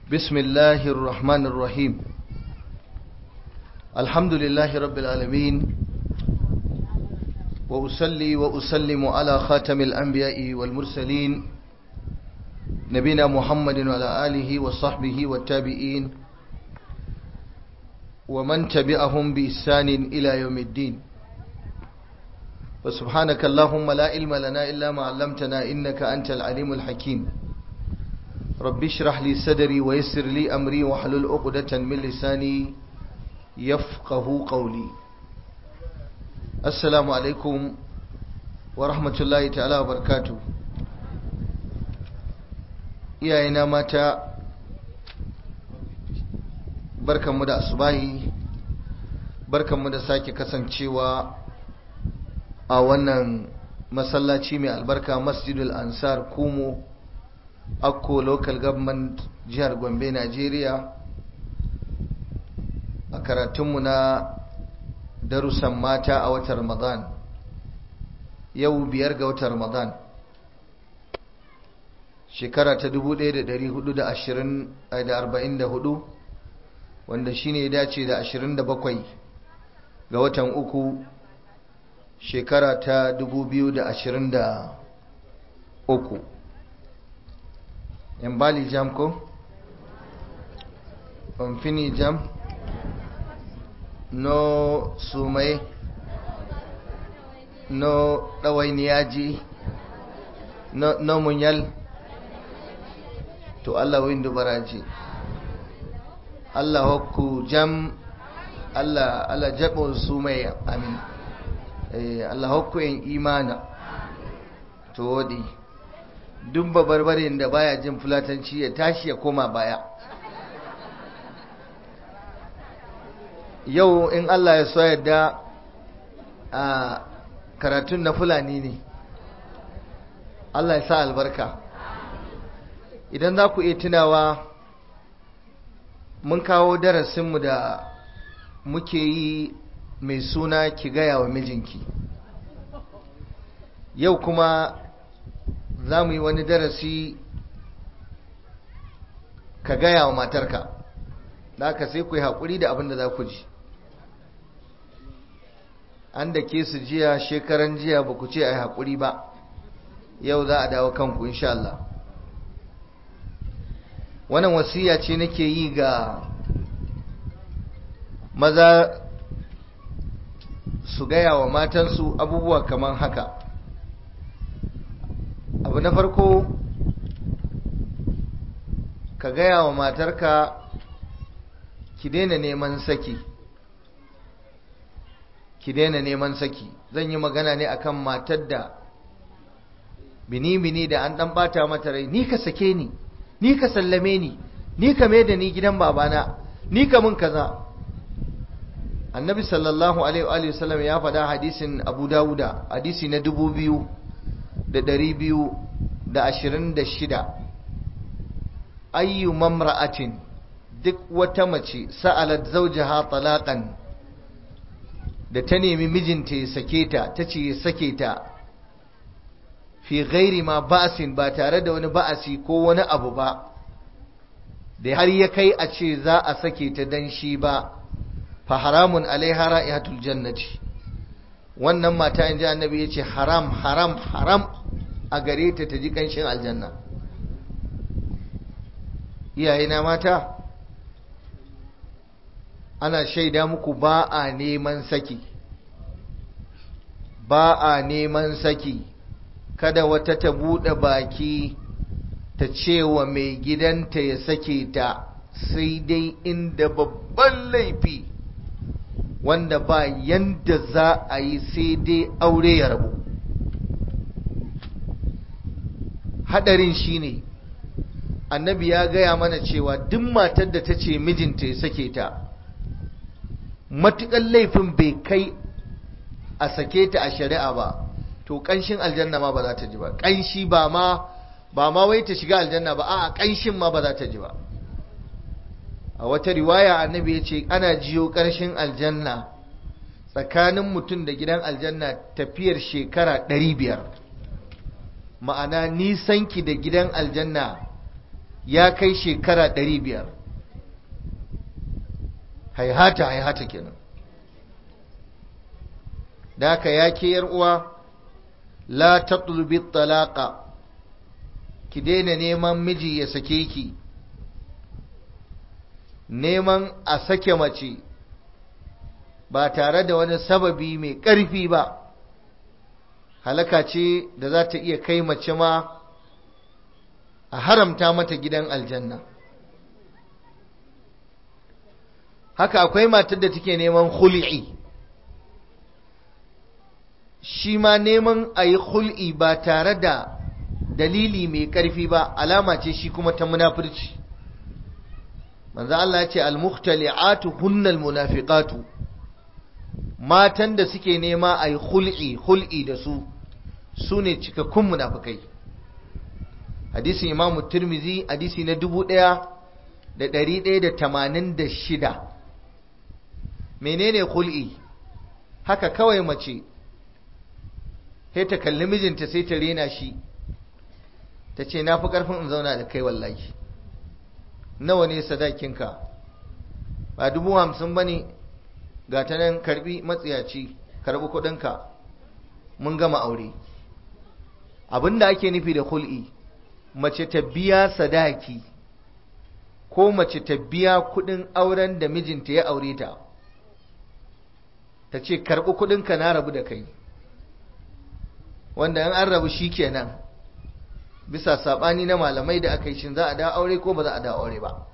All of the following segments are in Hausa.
بسم الله الرحمن الرحيم الحمد لله رب العالمين وأسلي وأسلم على خاتم الأنبياء والمرسلين نبينا محمد وعلى آله وصحبه والتابعين ومن تبعهم بإحسان إلى يوم الدين وسبحانك اللهم لا علم لنا إلا ما علمتنا إنك أنت العليم الحكيم رب اشرح لي صدري ويسر لي أمري واحلل عقدة من لساني يفقه قولي السلام عليكم ورحمة الله تعالى وبركاته iyayena mata barkanmu da asubahi barkanmu da sake kasancewa a wannan masallaci mai albarka masjidul ansar kumo akko local government jihar gombe nigeria a karatunmu na darussan mata a watan ramadan yau biyar ga watan ramadan shekara ta 1444 wanda shine ya dace da 27 ga watan uku shekara ta 2023 yan bali jam ko? fini jam no sumai no ɗawainiyaji no, no munyal to Allah windu baraji Allah hokku jam Allah Allah jabo sumai amin eh Allah hokku en imana to wadi duk babarbarin da baya jin fulatanci ya tashi ya koma baya yau in Allah ya so yadda a karatun na fulani ne Allah ya sa albarka idan za ku iya tunawa mun kawo darasinmu da muke yi mai suna ki gaya wa mijinki yau kuma za mu yi wani darasi ka gaya wa matarka da aka sai ku yi haƙuri da abin da za ku ji an da ke su jiya shekaran jiya ba ku ce a yi haƙuri ba yau za a dawo kanku insha Allah wannan wasiya ce nake yi ga maza su gaya wa matansu abubuwa kamar haka abu na farko ka gaya wa matarka ki daina neman saki ki daina neman saki zan yi magana ne akan matar da bini-bini da an dan bata mata rai ni ka sake ni ni ka sallame ni ni ka mai da ni gidan babana ni ka mun kaza annabi sallallahu alaihi wa sallam ya faɗa hadisin abu dawuda hadisi na dubu biyu da ɗari biyu da ashirin da shida ayyu mamra'atin duk wata mace sa'alat zawjaha talaqan da ta nemi mijinta ya sake ta ta ce ya sake ta fi ghairi ma ba'sin ba tare da wani ba'asi ko wani abu ba da har ya kai a ce za a sake ta dan shi ba fa haramun alaiha ra'ihatul jannati wannan mata in ji annabi ya ce haram haram haram a gare ta ta ji kanshin aljanna iyayena mata ana shaida muku ba a neman saki ba a neman saki kada wata ta buɗe baki ta cewa mai gidanta ya sake ta sai dai inda babban laifi wanda ba yanda za a yi sai dai aure ya rabu hadarin shine annabi ya gaya mana cewa duk matar da ta ce mijinta ya sake ta matuƙar laifin bai kai a sake ta a shari'a ba to ƙanshin aljanna ma ba za ta ji ba ƙanshi ba ma ba ma wai ta shiga aljanna ba a'a ƙanshin ma ba za ta ji ba a wata riwaya annabi ya ce ana jiyo ƙarshen aljanna tsakanin mutum da gidan aljanna tafiyar shekara ɗari biyar ma'ana nisanki da gidan aljanna ya kai shekara ɗari biyar haihata haihata kenan da haka ya ke uwa la tatlubi talaqa ki daina neman miji ya sake ki neman a sake mace ba tare da wani sababi mai ƙarfi ba halaka ce da za ta iya kai mace ma a haramta mata gidan aljanna haka akwai matar da take neman hul'i shi ma neman a yi hul'i ba tare da dalili mai ƙarfi ba alama ce shi kuma ta munafurci manzo Allah ya ce al-mukhtali'atu hunnal munafiqatu matan da suke nema a yi hul'i hul'i da su su ne cikakkun munafikai hadisin imamu turmizi hadisi na dubu ɗaya da ɗari ɗaya da tamanin da shida menene hul'i haka kawai mace sai ta kalli mijinta sai ta rena shi ta ce na fi ƙarfin in zauna da kai wallahi nawa ne sadakinka ba dubu hamsin ba ne ga ta nan karbi matsiyaci karbi kudinka mun gama aure abinda ake nufi da hul'i mace ta biya sadaki ko mace ta biya kudin auren da mijinta ya aure ta ta ce karbi kudinka na rabu da kai wanda in an rabu shi kenan bisa sabani na malamai da aka yi shin za a da aure ko ba za a da aure ba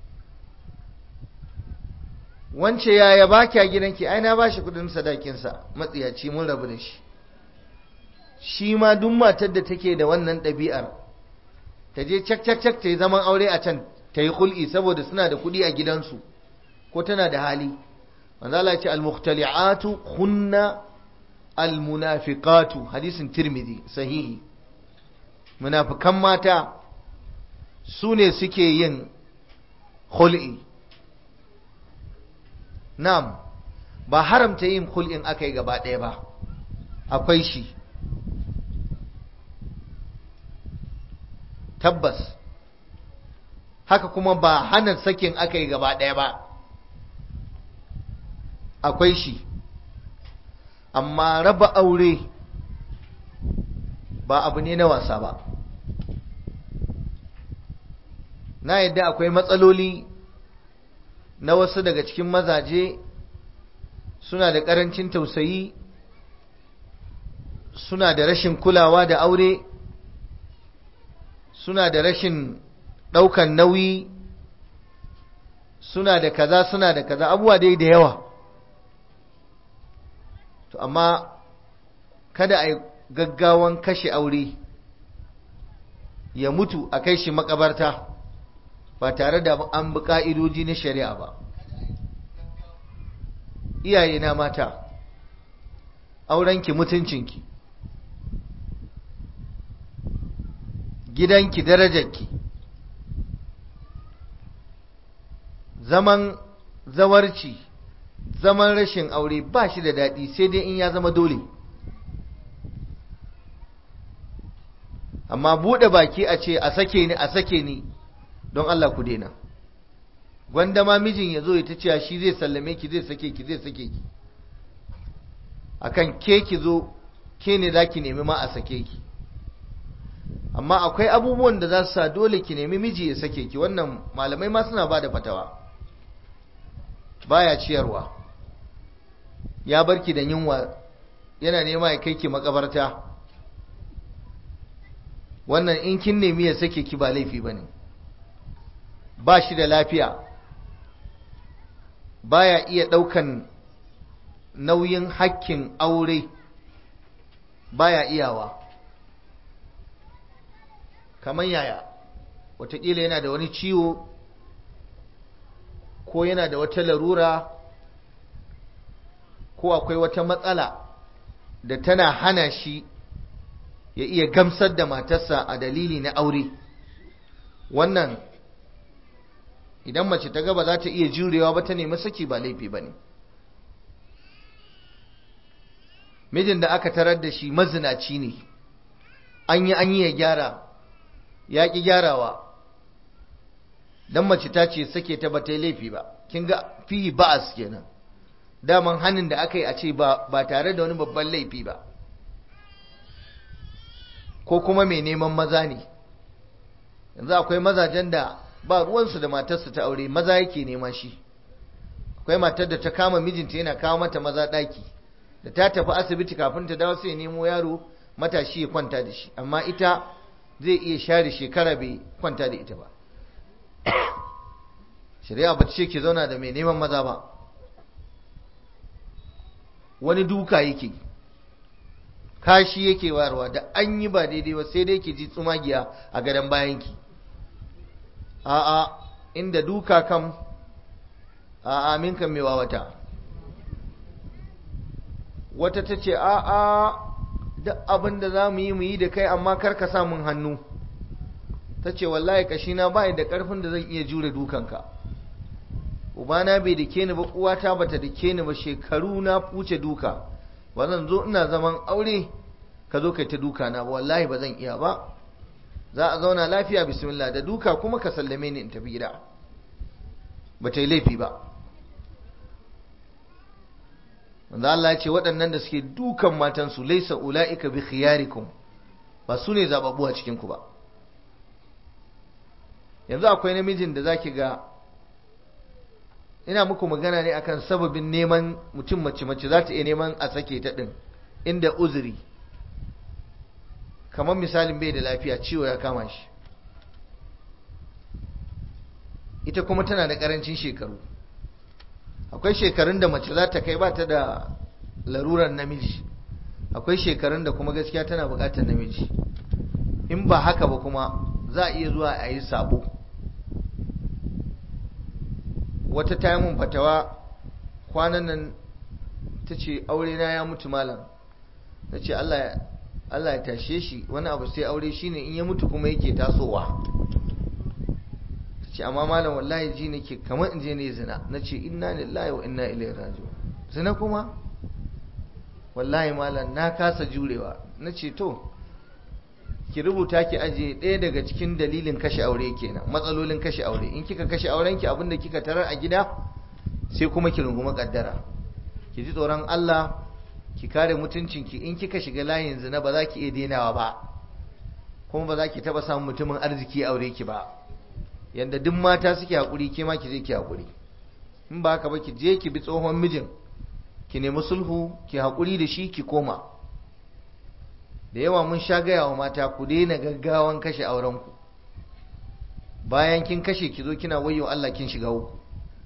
wance yaya ba kya gidanki ai na ba shi kudin sadakinsa matsiyaci mun rabu da shi shi ma duk matar da take da wannan ɗabi'ar ta je cak cak cak ta yi zaman aure a can ta yi hul'i saboda suna da kuɗi a gidansu ko tana da hali manzo Allah ya ce al-mukhtali'atu hunna al-munafiqatu hadisin tirmidhi sahihi munafikan mata su ne suke yin hul'i Na'am, ba haramta yin hul'in aka yi gaba ɗaya ba, akwai shi. Tabbas, haka kuma ba hana sakin aka yi gaba ɗaya ba, akwai shi. Amma raba aure ba abu ne na wasa ba. Na yadda akwai matsaloli na wasu daga cikin mazaje suna da ƙarancin tausayi suna da rashin kulawa da aure suna da rashin ɗaukan nauyi suna da kaza suna da kaza abubuwa dai da yawa to amma kada a yi gaggawan kashe aure ya mutu a kai shi makabarta ba tare da an bi ƙa'idoji na shari'a ba iyaye na mata aurenki mutuncinki gidanki darajarki zaman zawarci zaman rashin aure ba shi da daɗi sai dai in ya zama dole amma buɗe baki a ce a sake ni a sake ni don Allah ku daina gwanda ma mijin ya zo ya ta cewa shi zai sallame ki zai sake ki zai sake ki akan ke ki zo ke ne za ki nemi ma a sake ki amma akwai abubuwan da za su sa dole ki nemi miji ya sake ki wannan malamai ma suna ba da fatawa baya ciyarwa ya barki da yunwa yana nema ya kai ki makabarta wannan in kin nemi ya sake ki ba laifi ba ne ba shi da lafiya baya iya ɗaukan nauyin hakkin aure baya iyawa kamar yaya wataƙila yana da wani ciwo ko yana da wata larura ko akwai wata matsala da tana hana shi ya iya gamsar da matarsa a dalili na aure wannan idan mace ta gaba za ta iya jurewa ba ta nemi saki ba laifi ba ne mijin da aka tarar da shi mazinaci ne an yi an yi ya gyara ya ƙi gyarawa dan mace ta ce sake ta bata yi laifi ba kin ga fi ba'as kenan daman hannun da aka yi a ce ba ba tare da wani babban laifi ba ko kuma mai neman maza ne yanzu akwai mazajen da ba ruwansu da matarsa ta aure maza yake nema shi akwai matar da ta kama mijinta yana kawo mata maza ɗaki da ta tafi asibiti kafin ta dawo sai ya nemo yaro matashi ya kwanta da shi amma ita zai iya share shekara bai kwanta da ita ba shari'a ba ce ki zauna da mai neman maza ba wani duka yake kashi yake warwa da an yi ba daidai ba sai dai ki ji tsumagiya a gadon bayanki a'a inda duka kam a'a min kan mewa wata wata ta ce a'a duk abin da za mu yi mu yi da kai amma kar ka sa mun hannu ta ce wallahi kashina ba da ƙarfin da zan iya jure dukanka ubana bai dake ni ba uwata bata dake ni ba shekaru na fuce duka ba zan zo ina zaman aure ka zo kai ta duka na wallahi ba zan iya ba za a zauna lafiya bismillah da duka kuma ka sallame ni in tafi gida ba ta yi laifi ba wanda Allah ya ce waɗannan da suke dukan matansu laisa ula'ika bi khiyarikum ba su ne zababbu a cikin ku ba yanzu akwai namijin da zaki ga ina muku magana ne akan sababin neman mutum mace mace za ta iya neman a sake ta ɗin inda uzuri kamar misalin bai da lafiya ciwo ya kama shi ita kuma tana da ƙarancin shekaru akwai shekarun da mace za ta kai ba ta da larurar namiji akwai shekarun da kuma gaskiya tana buƙatar namiji in ba haka ba kuma za a iya zuwa a yi sabo wata ta mun fatawa kwanan nan ta ce aure na ya mutu malam na ce Allah ya tashe shi wani abu sai aure shine in ya mutu kuma yake tasowa ta ce amma malam wallahi ji nake kamar in je ne zina na ce inna lillahi wa inna ilaihi raji'un zina kuma wallahi malam na kasa jurewa na ce to ki rubuta ki aje ɗaya daga cikin dalilin kashe aure kenan matsalolin kashe aure in kika kashe aurenki abinda kika tarar a gida sai kuma ki runguma kaddara ki ji tsoron Allah ki kare mutuncinki in kika shiga layin zina ba za ki iya denawa ba kuma ba za ki taba samun mutumin arziki aure ki ba yanda duk mata suke hakuri ke ma ki je ki hakuri in ba haka ba ki je ki bi tsohon mijin ki nemi sulhu ki hakuri da shi ki koma da yawa mun sha gaya wa mata ku daina gaggawan kashe aurenku bayan kin kashe ki zo kina wayo Allah kin shiga uku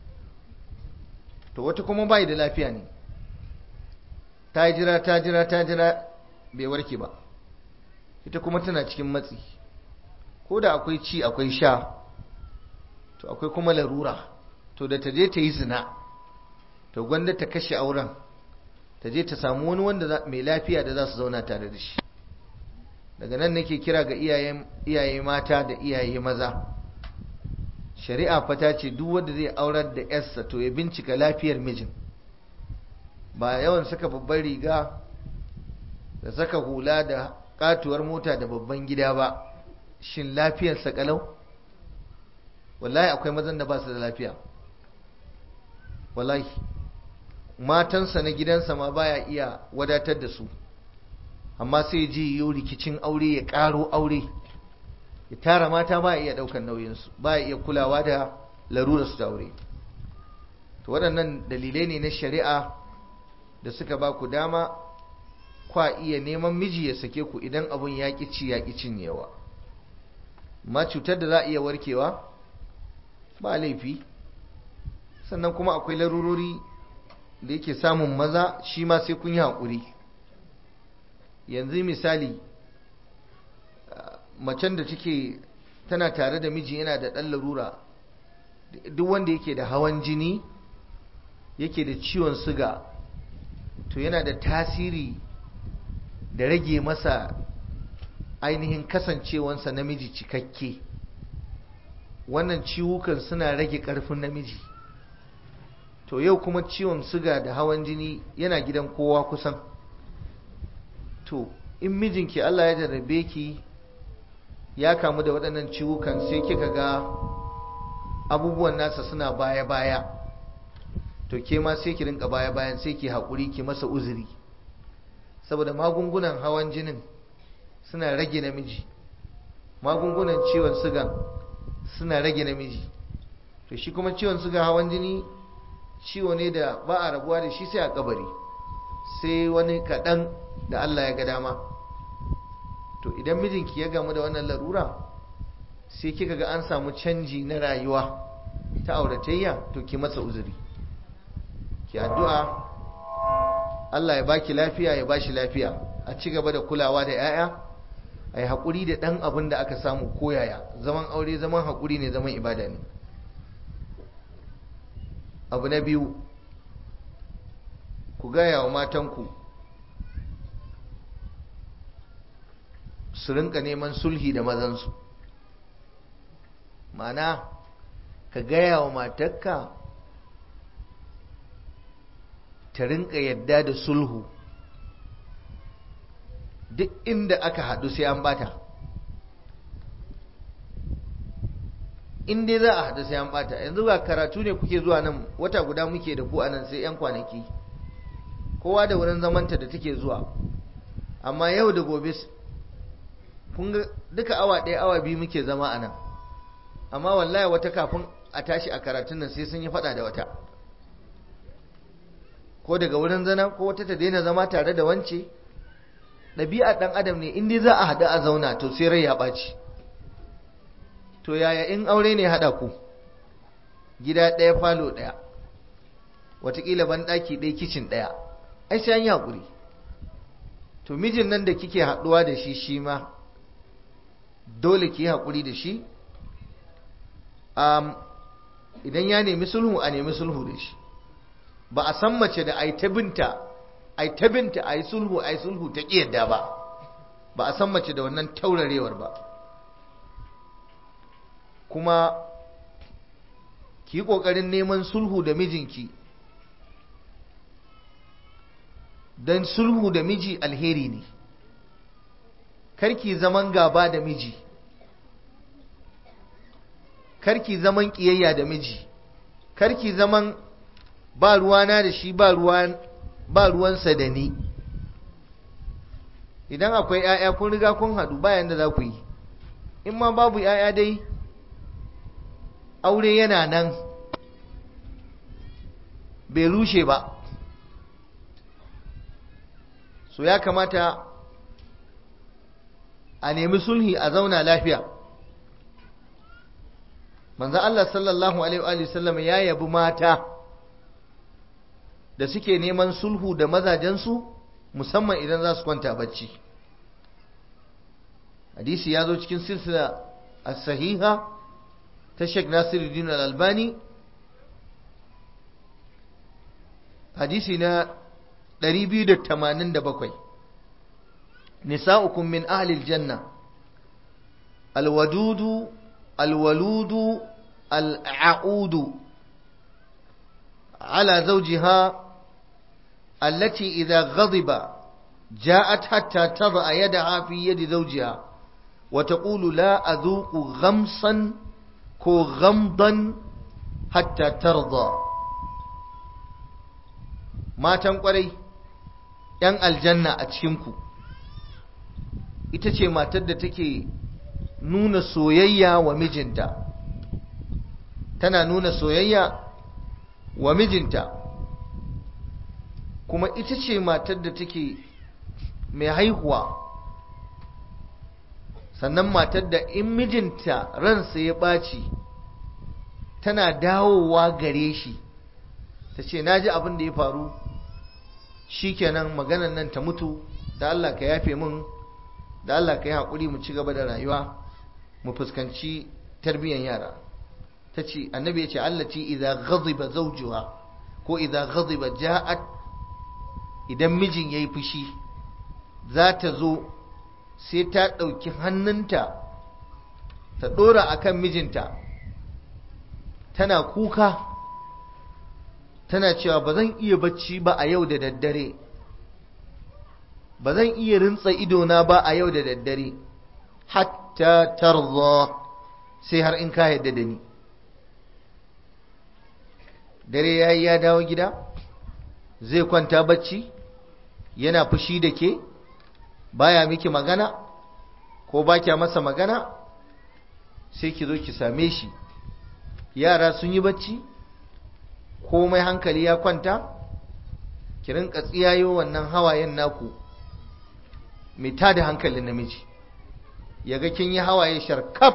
to wata kuma bai da lafiya ne ta jira ta jira ta jira bai warke ba ita kuma tana cikin matsi ko da akwai ci akwai sha to akwai kuma larura to da ta je ta yi zina to gwanda ta kashe auren ta je ta samu wani wanda mai lafiya da za su zauna tare da shi daga nan nake kira ga iyaye mata da iyaye maza shari'a fata ce duk wanda zai aurar da yarsa to ya bincika lafiyar mijin ba yawan saka babban riga da saka hula da katuwar mota da babban gida ba shin lafiyarsa kalau wallahi akwai mazan da ba su da lafiya wallahi matansa na gidansa ma baya iya wadatar da su amma sai ji yiwu rikicin aure ya karo aure ya tara mata ba iya daukan nauyinsu ba iya kulawa da larurarsu da aure to waɗannan dalilai ne na shari'a da suka ba ku dama kwa iya neman miji ya sake ku idan abun ya ci ya cinyewa ma cutar da za a iya warkewa ba laifi sannan kuma akwai larurori da yake samun maza shi ma sai kun yi haƙuri yanzu misali macen da take tana tare da miji yana da ɗan larura duk wanda yake da hawan jini yake da ciwon suga to yana da tasiri da rage masa ainihin kasancewansa namiji cikakke wannan ciwukan suna rage ƙarfin namiji to yau kuma ciwon suga da hawan jini yana gidan kowa kusan to in mijinki Allah ya jarrabe ki ya kamu da waɗannan ciwukan sai kika ga abubuwan nasa suna baya-baya to ke ma sai ki rinka baya-bayan sai ki haƙuri ki masa uzuri saboda magungunan hawan jinin suna rage namiji magungunan ciwon suga suna rage namiji to shi kuma ciwon suga hawan jini ciwo ne da ba a rabuwa da shi sai a kabari sai wani kaɗan da Allah ya ga dama to idan mijinki ya gamu da wannan larura sai kika ga an samu canji na rayuwa ta auratayya to ki masa uzuri ki addu'a Allah ya baki lafiya ya bashi lafiya a ci gaba da kulawa da 'ya'ya a yi haƙuri da ɗan abin da aka samu koyaya zaman aure zaman haƙuri ne zaman ibada ne abu na biyu ku gaya wa matanku su rinka neman sulhi da mazansu mana ka gaya wa matakka ta rinka yadda da sulhu duk inda aka haɗu sai an bata in dai za a haɗu sai an bata yanzu ga karatu ne kuke zuwa nan wata guda muke da ku a nan sai 'yan kwanaki kowa da wurin zamanta da take zuwa amma yau da gobe kun ga duka awa ɗaya awa biyu muke zama a nan amma wallahi wata kafin a tashi a karatun nan sai sun yi faɗa da wata ko daga wurin zana ko wata ta daina zama tare da wance ɗabi'a ɗan adam ne in dai za a haɗu a zauna to sai rai ya ɓaci to yaya in aure ne haɗa ku gida ɗaya falo ɗaya watakila ban ɗaki ɗaya kicin ɗaya ai sai an yi haƙuri to mijin nan da kike haɗuwa da shi shi ma dole ki yi haƙuri da shi idan ya nemi sulhu a nemi sulhu da shi ba a san mace da ai ta binta ai ta binta ai sulhu ai sulhu ta kiyarda ba ba a san mace da wannan taurarewar ba kuma ki yi ƙoƙarin neman sulhu da mijinki don sulhu da miji alheri ne karki zaman gaba da miji karki zaman ƙiyayya da miji karki zaman ba ruwana da shi ba ruwan ba ruwansa da ni idan akwai ‘ya'ya kun riga kun haɗu bayan da za ku yi in ma babu ‘ya'ya dai aure yana nan bai rushe ba so ya kamata a nemi sulhi a zauna lafiya manzan Allah sallallahu Alaihi wasallam ya yabi mata da suke neman sulhu da mazajensu musamman idan za su kwanta bacci hadisi ya zo cikin silsila a sahiha ta Sheikh Nasiruddin Al-Albani hadisi na 287 nisa'ukum min ahli aljanna alwadudu alwaludu al'audu على زوجها التي إذا غضب جاءت حتى تضع يدها في يد زوجها وتقول لا أذوق غمصا كو غمضا حتى ترضى ما تنقري ‘yan aljanna a cikinku ita ce matar da take nuna soyayya wa mijinta tana nuna soyayya wa mijinta kuma ita ce matar da take mai haihuwa sannan matar da in mijinta ransa ya ɓaci tana dawowa gare shi ta ce na ji abin da ya faru shi kenan maganan nan ta mutu da Allah ka yafe min da Allah ka yi haƙuri mu ci gaba da rayuwa mu fuskanci tarbiyyar yara ta ce annabi ya ce allati idza ghadiba zawjuha ko idza ghadiba ja'at idan mijin yayi fushi za ta zo sai ta ɗauki hannunta ta ɗora akan mijinta tana kuka tana cewa ba zan iya bacci ba a yau da daddare ba zan iya rintsa idona ba a yau da daddare hatta tarza sai har in ka yadda da ni dare ya yi ya dawo gida zai kwanta bacci yana fushi da ke baya miki magana ko ba kya masa magana sai ki zo ki same shi yara sun yi bacci komai hankali ya kwanta ki rinka tsiyayo wannan hawayen naku mai tada hankalin namiji yaga kin yi hawaye sharkaf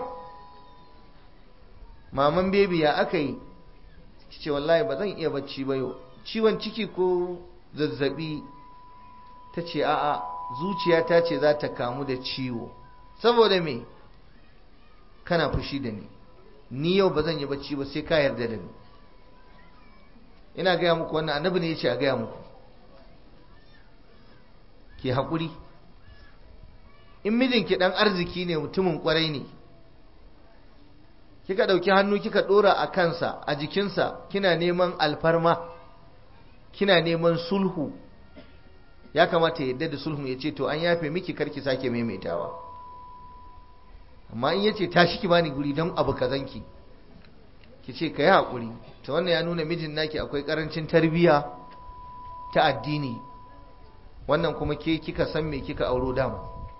maman bebi ya aka yi ce wallahi ba zan iya bacci ba yau ciwon ciki ko zazzabi ta ce a'a zuciya ce za ta kamu da ciwo saboda me kana fushi da ni ni yau ba zan yi bacci ba sai ka yarda da ni ina gaya muku wannan annabi ne ya ce a gaya muku ke haƙuri in mijinki ɗan arziki ne mutumin ƙwarai ne kika ɗauki hannu kika ɗora a kansa a jikinsa kina neman alfarma kina neman sulhu ya kamata yadda da sulhu ya ce to an yafe miki karki sake maimaitawa amma in yace tashi ki bani guri don abu kazanki ki ce ka yi haƙuri ta wannan ya nuna mijin naki akwai ƙarancin tarbiyya ta addini wannan kuma ke kika san me kika auro dama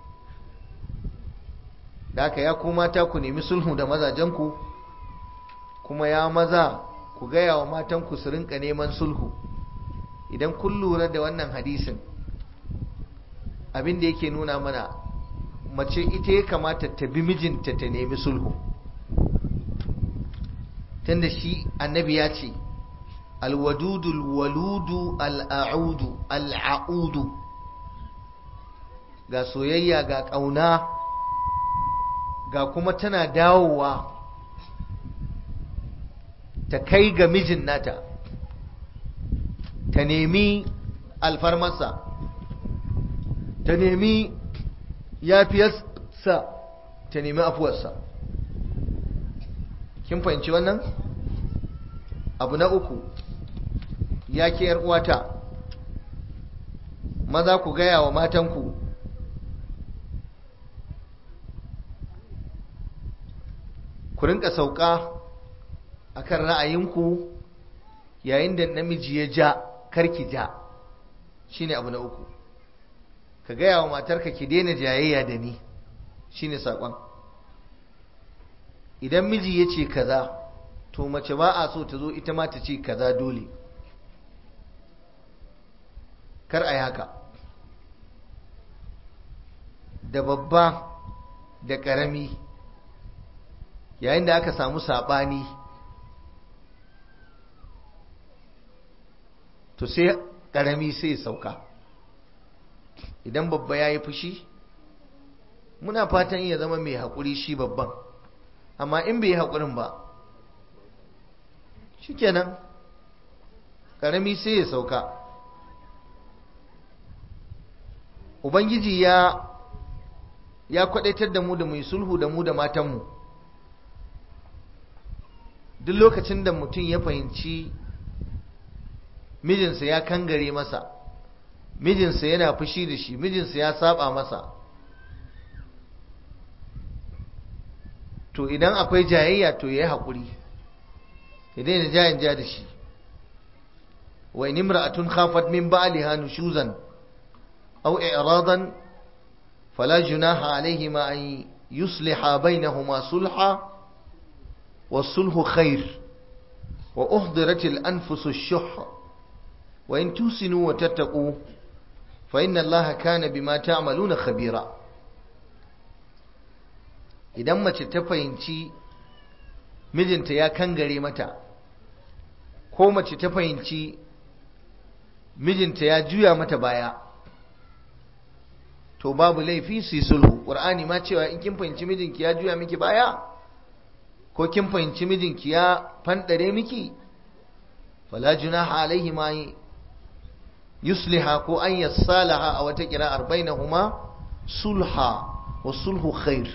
da haka ya kuma mata ku nemi sulhu da mazajenku kuma ya maza ku gaya wa matanku su rinka neman sulhu idan kun lura da wannan hadisin abin da yake nuna mana mace ita ya kamata ta bi mijinta ta nemi sulhu tunda shi annabi ya ce alwadudul waludu al'audu al'audu ga soyayya ga ƙauna ga kuma tana dawowa ta kai ga mijin nata ta nemi alfarmarsa ta nemi yafiyarsa ta nemi afuwarsa kin fahimci wannan abu na uku ya ke uwata maza ku gaya wa matanku ku rinka sauka akan ra'ayinku yayin da namiji ya ja karki ja shine abu na uku ka gaya wa matarka ki daina jayayya da ni shine sakon idan miji ya ce kaza to mace ba a so ta zo ita ma ta ce kaza dole kar a yi haka da babba da ƙarami yayin da aka samu saɓani to sai ƙarami sai sauka idan babba ya yi fushi muna fatan iya zama mai haƙuri shi babban amma in bai yi haƙurin ba shikenan ƙarami sai ya sauka ubangiji ya ya kwadaitar da mu da mu sulhu da mu da matanmu duk lokacin da mutum ya fahimci mijinsa ya kangare masa mijinsa yana fushi da shi mijinsa ya saba masa to idan akwai jayayya to ya yi haƙuri idan ya jayin ja da shi wa in imra'atun khafat min ba'liha nushuzan aw i'radan fala junaha alayhima an yusliha bainahuma sulha والصلح خير وأحضرت الأنفس الشح وإن توسنوا وتتقوا فإن الله كان بما تعملون خبيرا idan mace ta fahimci mijinta ya kangare mata ko mace ta fahimci mijinta ya juya mata baya to babu laifi su yi sulhu ƙur'ani ma cewa in kin fahimci mijinki ya juya miki baya ko kin fahimci mijinki ya fanɗare miki fala junaha alaihi ma yusliha ko an yassalaha a wata kira'ar bainahuma sulha wa sulhu khair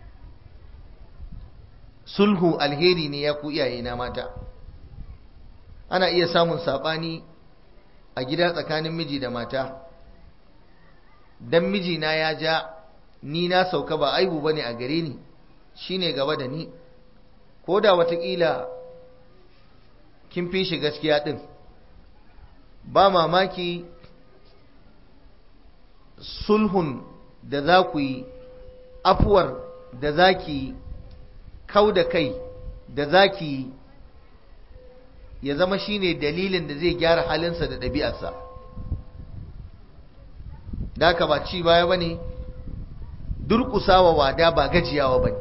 sulhu alheri ne ya ku iyaye na mata ana iya samun sabani a gida tsakanin miji da mata dan mijina ya ja ni na sauka ba aibu bane a gare ni shine gaba da ni ko da watakila kin fi shi gaskiya din ba mamaki sulhun da za ku yi afuwar da za ki kau da kai da za ki ya zama shine dalilin da zai gyara halinsa da ɗabi'arsa da haka ba ci baya ba ne durƙusawa wada ba gajiyawa ba ne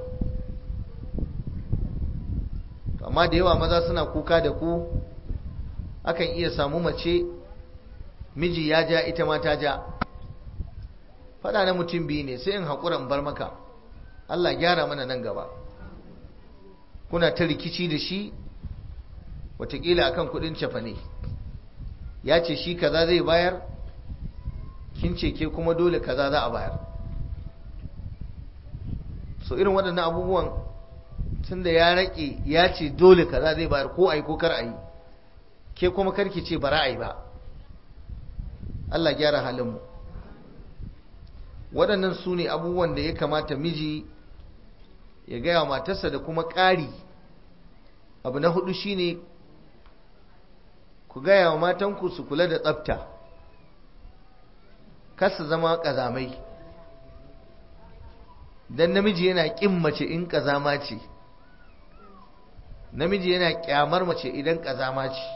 amma da yawa maza suna kuka da ku akan iya samu mace miji ya ja ita ma ta ja faɗa na mutum biyu ne sai in haƙura in bar maka Allah gyara mana nan gaba kuna ta rikici da shi watakila akan kudin cefane ya ce shi kaza zai bayar kin ce ke kuma dole kaza za a bayar so irin waɗannan abubuwan tun da ya raƙe ya ce dole kaza zai bayar ko a yi ko kar a yi ke kuma karki ce bara a yi ba Allah gyara halinmu waɗannan su ne abubuwan da ya kamata miji ya gaya matarsa da kuma ƙari abu na hudu shine ku gaya wa matanku su kula da tsafta kasa zama ƙazamai don namiji yana ƙin mace in ƙazama ce namiji yana ƙyamar mace idan ƙazama ce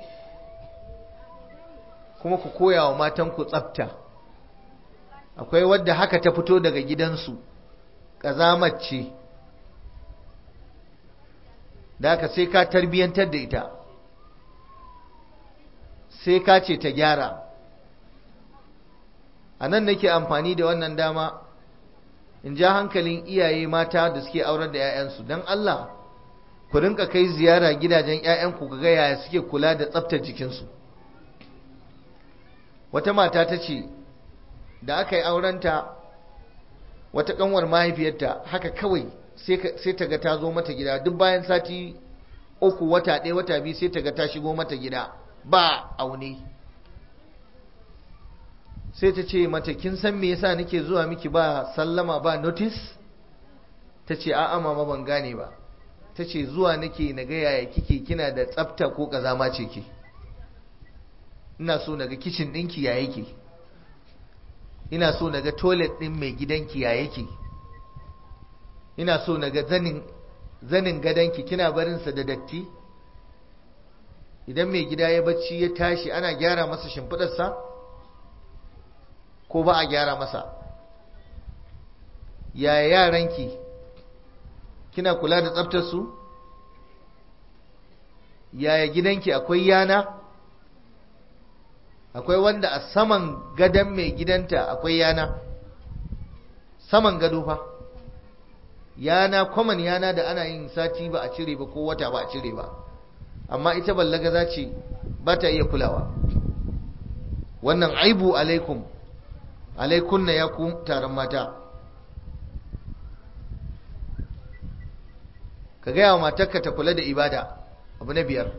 kuma ku koya wa matanku tsafta akwai wadda haka ta fito daga gidansu ƙazamar ce da haka sai ka tarbiyyantar da ita sai ka ce ta gyara a nan nake amfani da wannan dama in ja hankalin iyaye mata da suke aurar da 'ya'yansu don Allah ku rinka kai ziyara gidajen 'ya'yanku ga yaya suke kula da tsaftar jikinsu wata mata ta ce da aka yi aurenta wata kanwar mahaifiyarta haka kawai sai ta ga ta zo mata gida duk bayan sati uku wata ɗaya wata biyu sai ta ga ta shigo mata gida ba aune sai ta ce mata kin san me yasa nake zuwa miki ba sallama ba notice ta ce a'a mama ban gane ba ta ce zuwa nake na ga yaya kike kina da tsafta ko kazama ce ke ina so naga kicin ɗinki ya yake ina so naga toilet ɗin mai gidanki ya yake ina so naga zanin zanin gadonki kina barinsa da datti idan mai gida ya bacci ya tashi ana gyara masa shimfiɗarsa ko ba a gyara masa yaya yaranki kina kula da tsaftarsu yaya gidanki akwai yana akwai wanda a saman gadon mai gidanta akwai yana saman gado fa yana kwaman yana da ana yin sati ba a cire ba ko wata ba a cire ba amma ita ballaga za ce ba ta iya kulawa wannan aibu alaikum alaikunna ya ku taron mata ka gaya wa matarka ta kula da ibada abu na biyar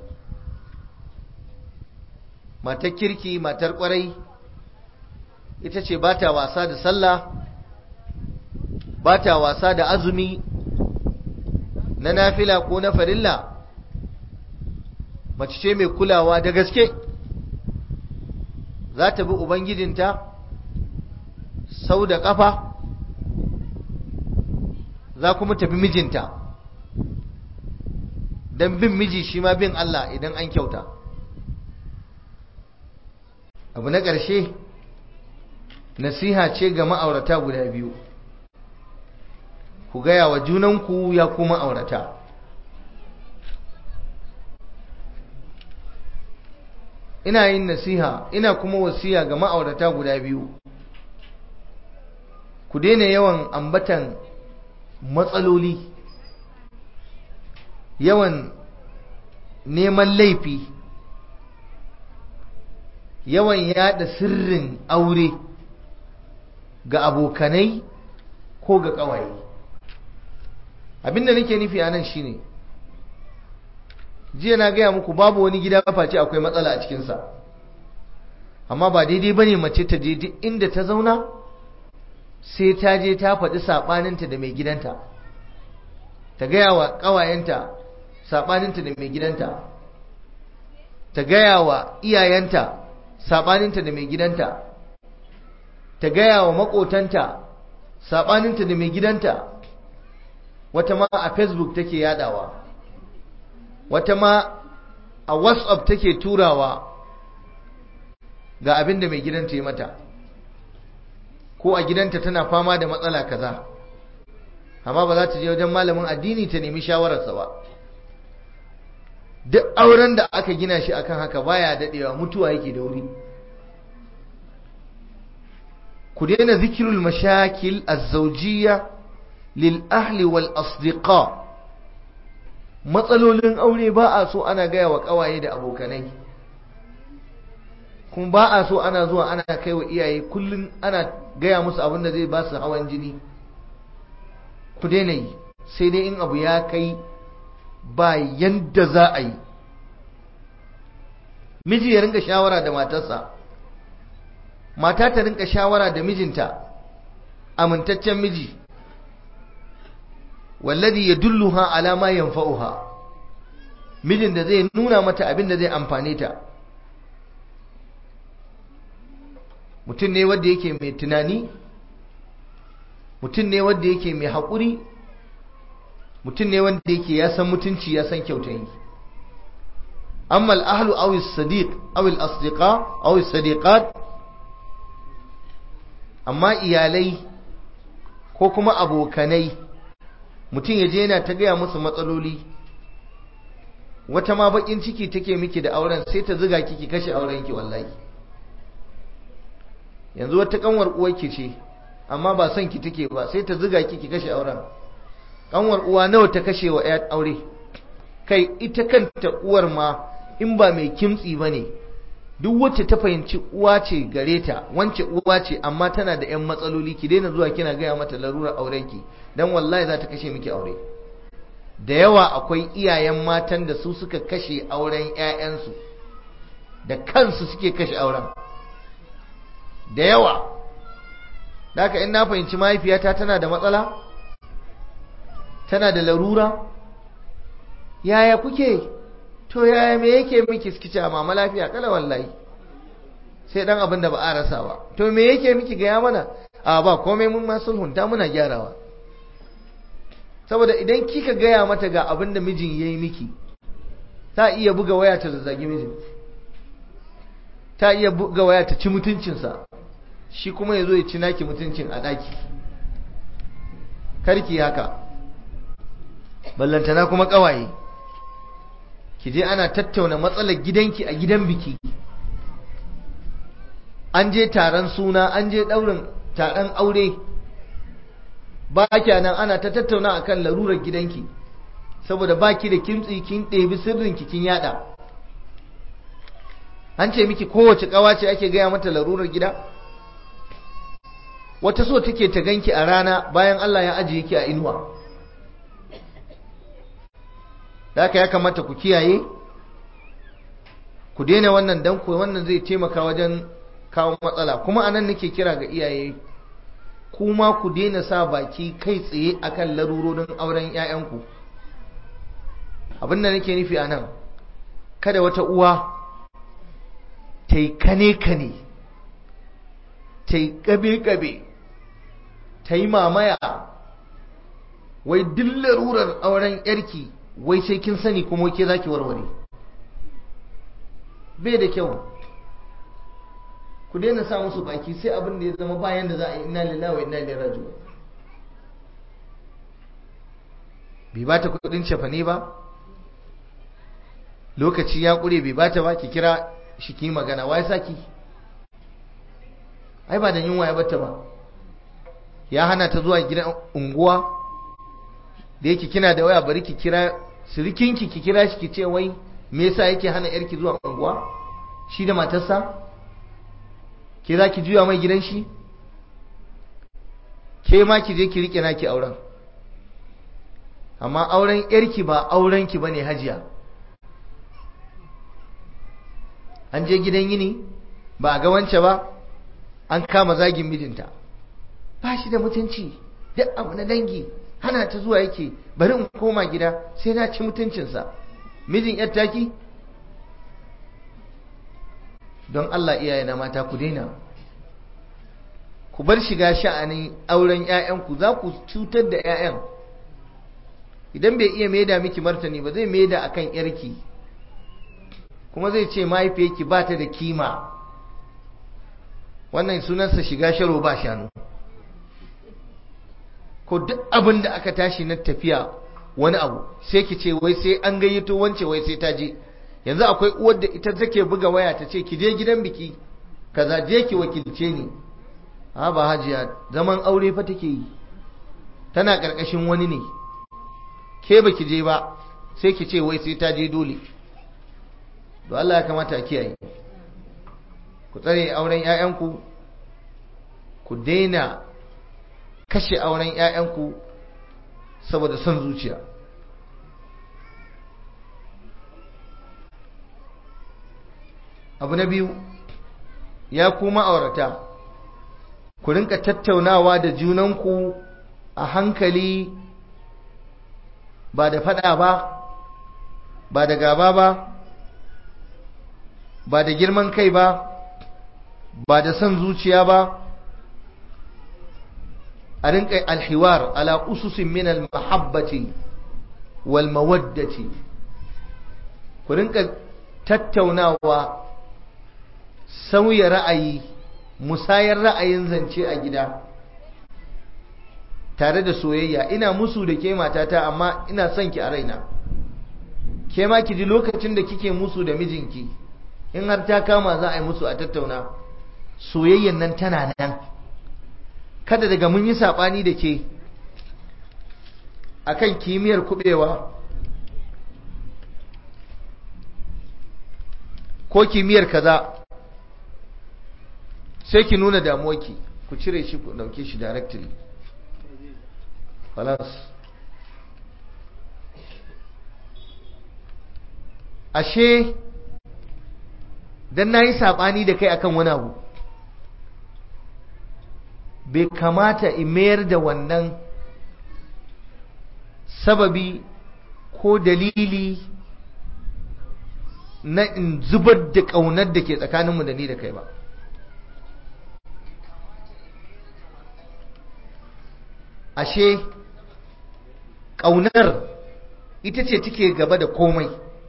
matar kirki matar kwarai ita ce ba ta wasa da sallah ba ta wasa da azumi na nafila ko na farilla mace ce mai kulawa da gaske za ta bi ubangijinta sau da ƙafa za kuma tafi mijinta don bin miji shi ma bin Allah idan an kyauta abu na ƙarshe nasiha ce ga ma'aurata guda biyu ku gaya wa junanku ya kuma aurata ina yin nasiha ina kuma wasiya ga ma'aurata guda biyu ku daina yawan ambatan matsaloli yawan neman laifi yawan yada sirrin aure ga abokanai ko ga ƙawaye abinda nake nufi a nan shine jiya na gaya muku babu wani gida face akwai matsala a cikinsa amma ba daidai bane mace ta je duk inda ta zauna sai ta je ta faɗi saɓaninta da mai gidanta ta gaya wa ƙawayenta saɓaninta da mai gidanta ta gaya wa iyayenta saɓaninta da mai gidanta ta gaya wa makotanta saɓaninta da mai gidanta wata ma a facebook take yadawa wata ma a whatsapp take turawa ga abin da mai gidanta yi mata ko a gidanta tana fama da matsala kaza amma ba za ta je wajen malamin addini ta nemi shawararsa ba duk auren da aka gina shi akan haka baya dadewa mutuwa yake da wuri ku daina zikirul mashakil az-zawjiyya lil ahli wal asdiqa matsalolin aure ba a so ana gaya wa kawaye da abokanai kuma ba a so ana zuwa ana kai wa iyaye kullum ana gaya musu abin da zai ba su hawan jini ku daina yi sai dai in abu ya kai ba yanda za a yi miji ya rinka shawara da matarsa mata ta rinka shawara da mijinta amintaccen miji wallazi yadulluha ala ma yanfa'uha mijin da zai nuna mata abin da zai amfane ta mutum ne wanda yake mai tunani mutum ne wanda yake mai haƙuri mutum ne wanda yake ya san mutunci ya san kyautayi amma al-ahlu aw as-sadiq aw al-asdiqa aw as-sadiqat amma iyalai ko kuma abokanai mutum ya je yana ta gaya musu matsaloli wata ma bakin ciki take miki da auren sai ta ziga kiki kashe aurenki wallahi yanzu wata kanwar uwarki ce amma ba son ki take ba sai ta ziga kiki kashe auren kanwar uwa nawa ta kashe wa ya aure kai ita kanta uwar ma in ba mai kimtsi bane duk wacce ta fahimci uwa ce gare ta wance uwa ce amma tana da yan matsaloli ki daina zuwa kina gaya mata larurar aurenki dan wallahi za ta kashe miki aure da yawa akwai iyayen matan da su suka kashe auren ƴaƴansu da kansu suke kashe auren da yawa Daka in na fahimci mahaifiyata tana da matsala tana da larura yaya kuke to yaya me yake miki suke mama lafiya kala wallahi sai dan abin da ba a rasa ba to me yake miki gaya mana a ba komai mun ma sulhunta muna gyarawa saboda idan kika gaya mata ga abin da mijin yayi miki ta iya buga waya ta zazzagi mijin ta iya buga waya ta ci mutuncinsa shi kuma ya zo ya ci naki mutuncin a ɗaki karki haka ballantana kuma ƙawaye ki je ana tattauna matsalar gidanki a gidan biki an je taron suna an je ɗaurin taron aure ba nan ana ta tattauna akan larurar gidanki saboda baki da kimtsi kin ɗebi sirrinki kin yada an ce miki kowace ƙawa ce ake gaya mata larurar gida wata so take ta ganki a rana bayan Allah ya ajiye ki a inuwa da ya kamata ku kiyaye ku daina wannan dan ku wannan zai taimaka wajen kawo matsala kuma anan nake kira ga iyaye kuma ku daina sa baki kai tsaye akan larurorin auren 'ya'yanku abin da nake nufi anan kada wata uwa ta yi kane-kane ta yi ƙabe-ƙabe ta yi mamaya wai duk larurar auren yarki wai sai kin sani kuma ke za ki warware bai da kyau ku daina sa musu baki sai abin da ya zama bayan da za a yi ina lillahi wa ina ilaihi raji'un bai bata kudin cefane ba lokaci ya kure bai bata ba ki kira shi ki magana wai saki ai ba da yunwa ya bata ba ya hana ta zuwa gidan unguwa da yake kina da waya bari ki kira sirikinki ki kira shi ki ce wai me yasa yake hana yarki zuwa unguwa shi da matarsa ke za ki juya mai gidan shi ke ma ki je ki rike naki auren amma auren yarki ba auren ki bane hajiya an je gidan yini ba a ga wance ba an kama zagin mijinta ba shi da mutunci duk abu na dangi hana ta zuwa yake bari in koma gida sai na ci mutuncinsa mijin yar taki don Allah iyaye na mata ku daina ku bar shiga sha'anin auren 'ya'yanku za ku cutar da 'ya'yan idan bai iya maida miki martani ba zai maida akan yarki kuma zai ce mahaifiyarki ba ta da kima wannan sunansa shiga sharo ba shanu ko duk abin da aka tashi na tafiya wani abu sai ki ce wai sai an gayyato wance wai sai ta je yanzu akwai uwar da ita take buga waya ta ce ki je gidan biki kaza je ki wakilce ni a ba hajiya zaman aure fa take yi tana karkashin wani ne ke baki je ba sai ki ce wai sai ta je dole to Allah ya kamata a kiyaye ku tsare auren ƴaƴanku ku daina kashe auren ƴaƴanku saboda son zuciya abu na biyu ya kuma aurata ku rinka tattaunawa da junanku a hankali ba da fada ba ba da gaba ba ba da girman kai ba ba da son zuciya ba a rinka alhiwar ala ususin min almahabbati wal mawaddati ku rinka tattaunawa sauya ra'ayi musayar ra'ayin zance a gida tare da soyayya ina musu da ke matata amma ina son ki a raina ke ma ki ji lokacin da kike musu da mijinki in har ta kama za a yi musu a tattauna soyayyan nan tana nan kada daga mun yi saɓani da ke akan kimiyyar kubewa ko kimiyyar kaza sai ki nuna damuwarki ku cire shi ku dauke shi directly خلاص ashe dan nayi sabani da kai akan wani abu bai kamata in mayar da wannan sababi ko dalili na in zubar da ƙaunar da ke tsakaninmu da ni da kai ba ashe ƙaunar ita ce take gaba da komai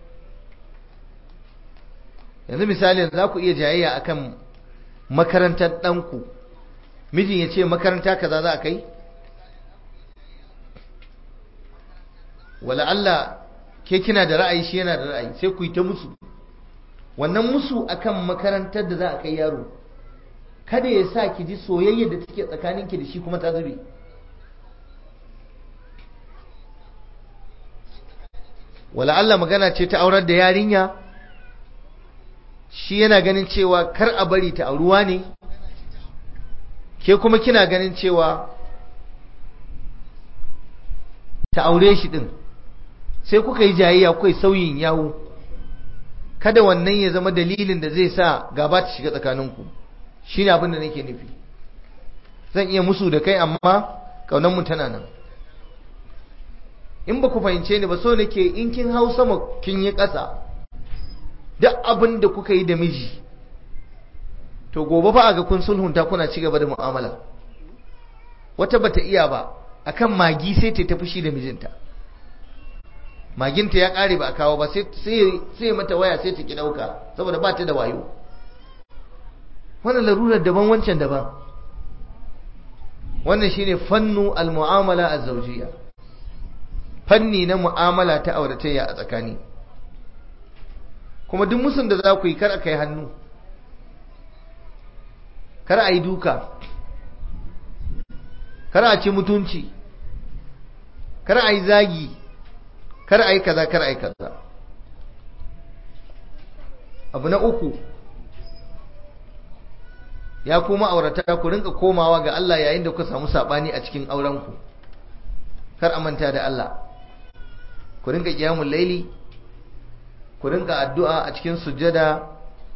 yanzu misali za ku iya jayayya akan makarantar ɗanku mijin ya ce makaranta kaza za a kai wala Allah ke kina da ra'ayi shi yana da ra'ayi sai ku yi ta musu wannan musu akan makarantar da za a kai yaro kada ya sa ki ji soyayya da take tsakaninki da shi kuma ta zube wala Allah magana ce ta aurar da yarinya shi yana ganin cewa kar a bari ta auruwa ne ke kuma kina ganin cewa ta aure shi din sai kuka yi jayayya kuka yi sauyin yawo kada wannan ya zama dalilin da zai sa gaba ta shiga tsakaninku shine abin da nake nufi zan iya musu da kai amma kaunanmu tana nan in ba ku fahimce ni ba so nake in kin hau sama kin yi ƙasa duk abin da kuka yi da miji to gobe fa a ga kun sulhunta kuna ci gaba da mu'amala wata bata iya ba akan magi sai ta tafi shi da mijinta maginta ya ƙare ba a kawo ba sai mata waya sai ta ki ɗauka saboda ba ta da wayo wannan larurar daban wancan daban wannan shine fannu al-mu'amala az-zawjiyya fanni na mu'amala ta auratayya a tsakani kuma duk musun da za ku yi kar a kai hannu kar a yi duka kar a ci mutunci kar a yi zagi kar a yi kaza kar a yi kaza abu na uku ya kuma aurata ku rinka komawa ga Allah yayin da ku samu sabani a cikin aurenku kar a manta da Allah ku rinka kiyamul laili ku rinka addu'a a cikin sujjada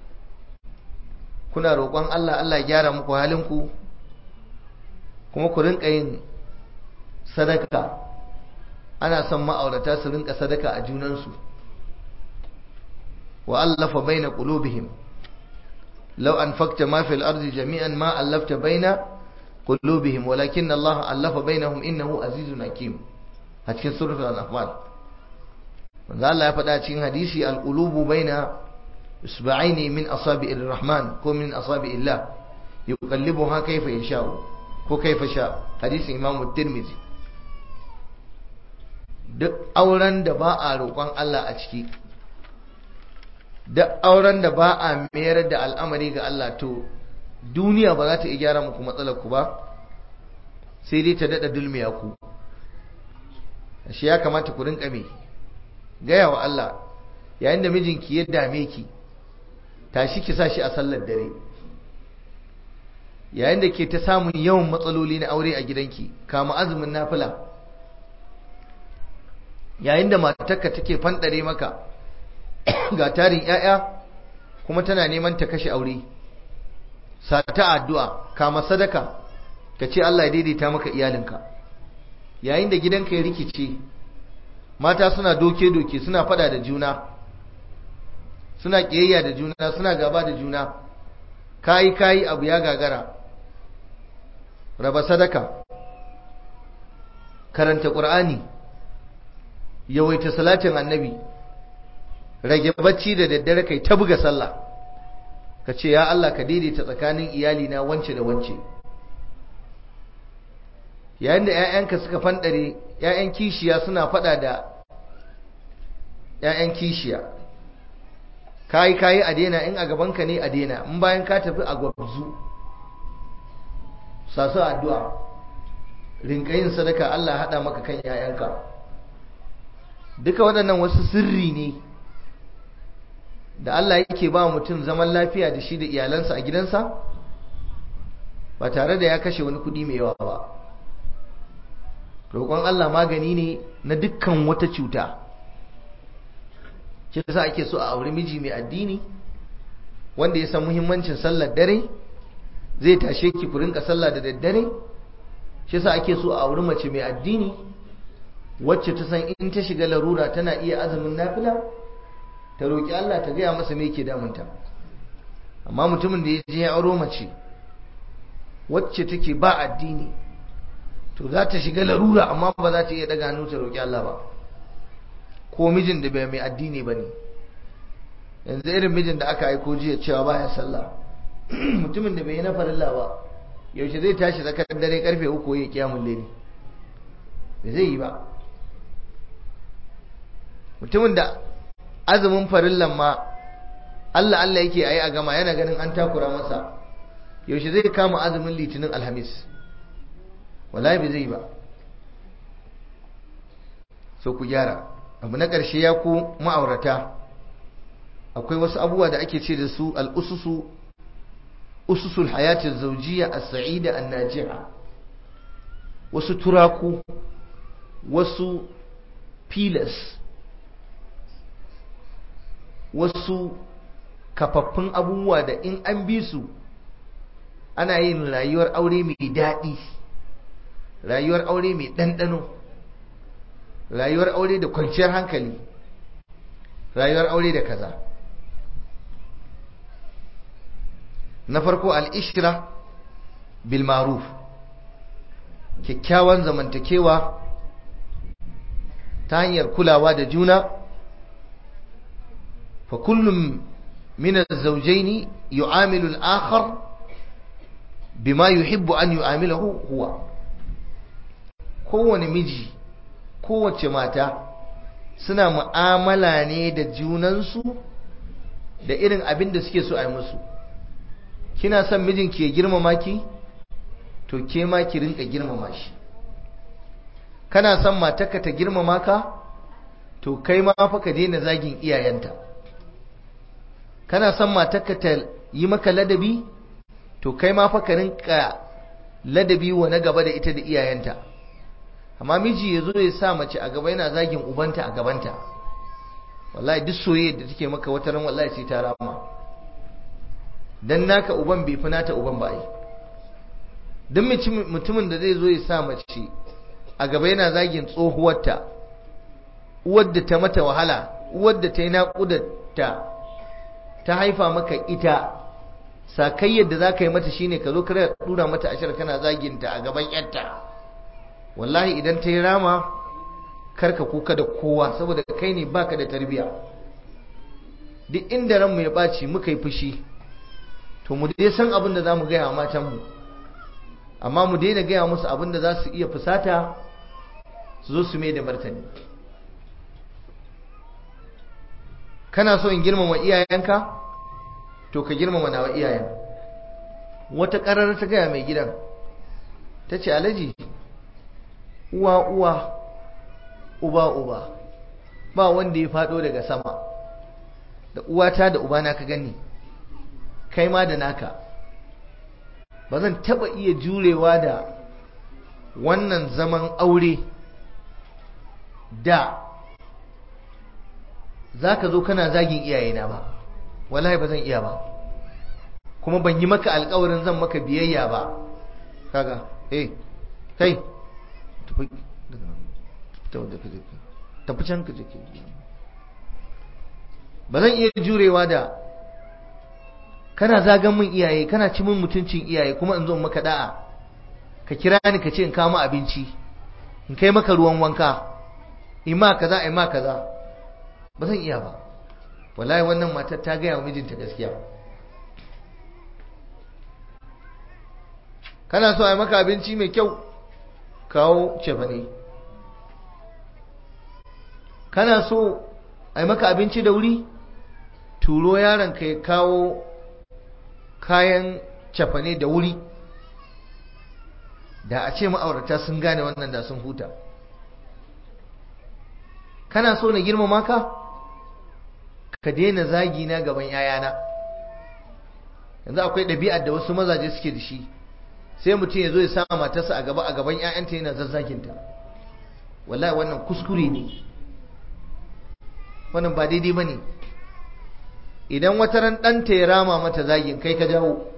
kuna roƙon Allah Allah ya gyara muku halinku kuma ku rinka yin sadaka ana son ma'aurata su rinka sadaka a junansu wa allafa baina qulubihim law anfaqta ma fil ardi jami'an ma allafta baina qulubihim walakin Allah allafa bainahum innahu azizun hakim a cikin suratul anfal manzo Allah ya faɗa cikin hadisi al-qulubu baina isba'aini min asabi'ir rahman ko min asabi'illah yuqallibuha kayfa yasha'u ko kayfa sha hadisin imamu tirmidhi duk auren da ba a roƙon Allah a ciki duk auren da ba a mayar da al'amari ga Allah to duniya ba za ta iya gyara muku matsalar ku ba sai dai ta dada dulmiya ku shi ya kamata ku rinka me gaya wa Allah yayin da mijinki ya dame ki tashi ki sa shi a sallar dare yayin da ke ta samun yawan matsaloli na aure a gidanki kama azumin nafila yayin da matarka take fanɗare maka ga tarin 'ya'ya kuma tana neman ta kashe aure sata addu'a kama sadaka ka ce Allah ya daidaita maka iyalinka yayin da gidanka ya rikice mata suna doke-doke suna fada da juna suna ƙiyayya da juna suna gaba da juna kayi kayi abu ya gagara raba sadaka karanta ƙur'ani yawaita salatin annabi rage bacci da daddare kai ta buga sallah ka ce ya Allah ka daidaita tsakanin iyalina wance da wance yayin da 'ya'yanka suka fanɗare 'ya'yan kishiya suna faɗa da 'ya'yan kishiya kayi kayi a daina in a gabanka ne a daina in bayan ka tafi a gwabzu sasu addu'a rinka yin sadaka Allah haɗa maka kan 'ya'yanka duka waɗannan wasu sirri ne da Allah yake ba mutum zaman lafiya da shi da iyalansa a gidansa ba tare da ya kashe wani kuɗi mai yawa ba roƙon Allah magani ne na dukkan wata cuta shi yasa ake so a auri miji mai addini wanda ya san muhimmancin sallar dare zai tashe ki ku rinka sallah da daddare shi yasa ake so a auri mace mai addini wacce ta san in ta shiga larura tana iya azumin nafila ta roƙi Allah ta gaya masa me yake damunta amma mutumin da ya je ya auro mace wacce take ba addini to za ta shiga larura amma ba za ta iya daga hannu ta roƙi Allah ba ko mijin da bai mai addini ba ne yanzu irin mijin da aka aiko jiya cewa baya sallah mutumin da bai yi na farilla ba yaushe zai tashi tsakar dare karfe uku ya kiyamun leni da zai yi ba mutumin da azumin farillan ma Allah Allah yake ayi a gama yana ganin an takura masa yaushe zai kama azumin litinin alhamis wallahi bai zai ba so ku gyara abu na ƙarshe ya ku ma'aurata akwai wasu abubuwa da ake ce da su al'ususu ususul hayatin zaujiya a sa'ida an najiha wasu turaku wasu filas wasu kafaffun abubuwa da in an bi su ana yin rayuwar aure mai daɗi rayuwar aure mai ɗanɗano rayuwar aure da kwanciyar hankali rayuwar aure da kaza na farko al'ishira bil maruf kyakkyawan zamantakewa ta hanyar kulawa da juna fa kullum min az-zawjayn yu'amilu al-akhar bima yuhibbu an yu'amilahu huwa kowane miji kowace mata suna mu'amala ne da junansu da irin abin da suke so a yi musu kina son mijinki ya girmama ki to ke ma ki rinka girmama shi kana son matarka ta girmama ka to kai ma fa ka daina zagin iyayenta kana son matarka ta yi maka ladabi to kai ma fa ka rinka ladabi wa na gaba da ita da iyayenta amma miji ya zo ya sa mace a gaba yana zagin ubanta a gabanta wallahi duk soyayya da take maka wata ran wallahi sai ta rama dan naka uban bai fi nata uban ba ai duk mutumin da zai zo ya sa mace a gaba yana zagin tsohuwarta uwar da ta mata wahala uwar da ta yi naƙudarta ta haifa maka ita sakai yadda za ka yi mata shine ka zo ka dura mata ashar kana zaginta a gaban yarta wallahi idan ta yi rama karka kuka da kowa saboda kai ne baka da tarbiya duk inda ranmu ya ɓaci muka yi fushi to mu dai san abin da za mu gaya wa matanmu amma mu daina gaya musu abin da za su iya fusata su zo su mai da martani kana so in girmama iyayenka to ka girmama nawa iyayen wata ƙarar ta gaya mai gidan ta ce alaji uwa uwa uba uba ba wanda ya faɗo daga sama da uwata da ubana ka gani kai ma da naka ba zan taɓa iya jurewa da wannan zaman aure da za ka zo kana zagin iyayena ba wallahi ba zan iya ba kuma ban yi maka alkawarin zan maka biyayya ba kaga eh kai tafi can ka jike ba zan iya jurewa da kana zagan min iyaye kana ci min mutuncin iyaye kuma in zo maka da'a ka kira ni ka ce in kama abinci in kai maka ruwan wanka in ma kaza in ma kaza ba zan iya ba wallahi wannan matar ta gaya wa mijinta gaskiya kana so a yi maka abinci mai kyau kawo cefane kana so a yi maka abinci da wuri turo yaron ka ya kawo kayan cefane da wuri da a ce ma'aurata sun gane wannan da sun huta kana so na girmama ka ka daina zagi na gaban yayana yanzu akwai ɗabi'ar da wasu mazaje suke da shi sai mutum ya zo ya sa matarsa a gaba a gaban 'ya'yanta yana zazzaginta wallahi wannan kuskure ne wannan ba daidai ba ne idan wata ran ɗanta ya rama mata zagin kai ka jawo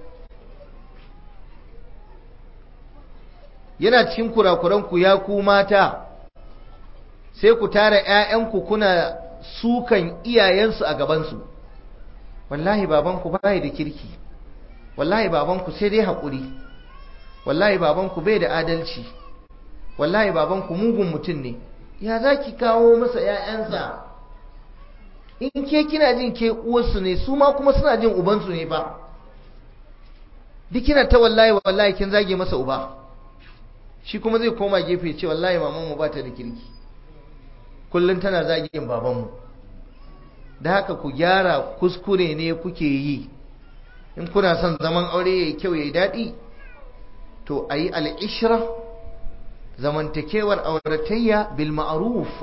yana cikin kurakuranku ya ku mata sai ku tara 'ya'yanku kuna sukan iyayensu a gabansu wallahi babanku bai da kirki wallahi babanku sai dai haƙuri wallahi babanku bai da adalci wallahi babanku mugun mutum ne ya za ki kawo masa 'ya'yansa in ke kina jin ke uwarsu ne su ma kuma suna jin ubansu ne ba duk kina ta wallahi wallahi kin zage masa uba shi kuma zai koma gefe ce wallahi mamanmu ba ta da kirki kullum tana zagin babanmu da haka ku gyara kuskure ne kuke yi in kuna son zaman aure ya yi kyau ya yi daɗi to a yi al'ishira zamantakewar auratayya bil ma'aruf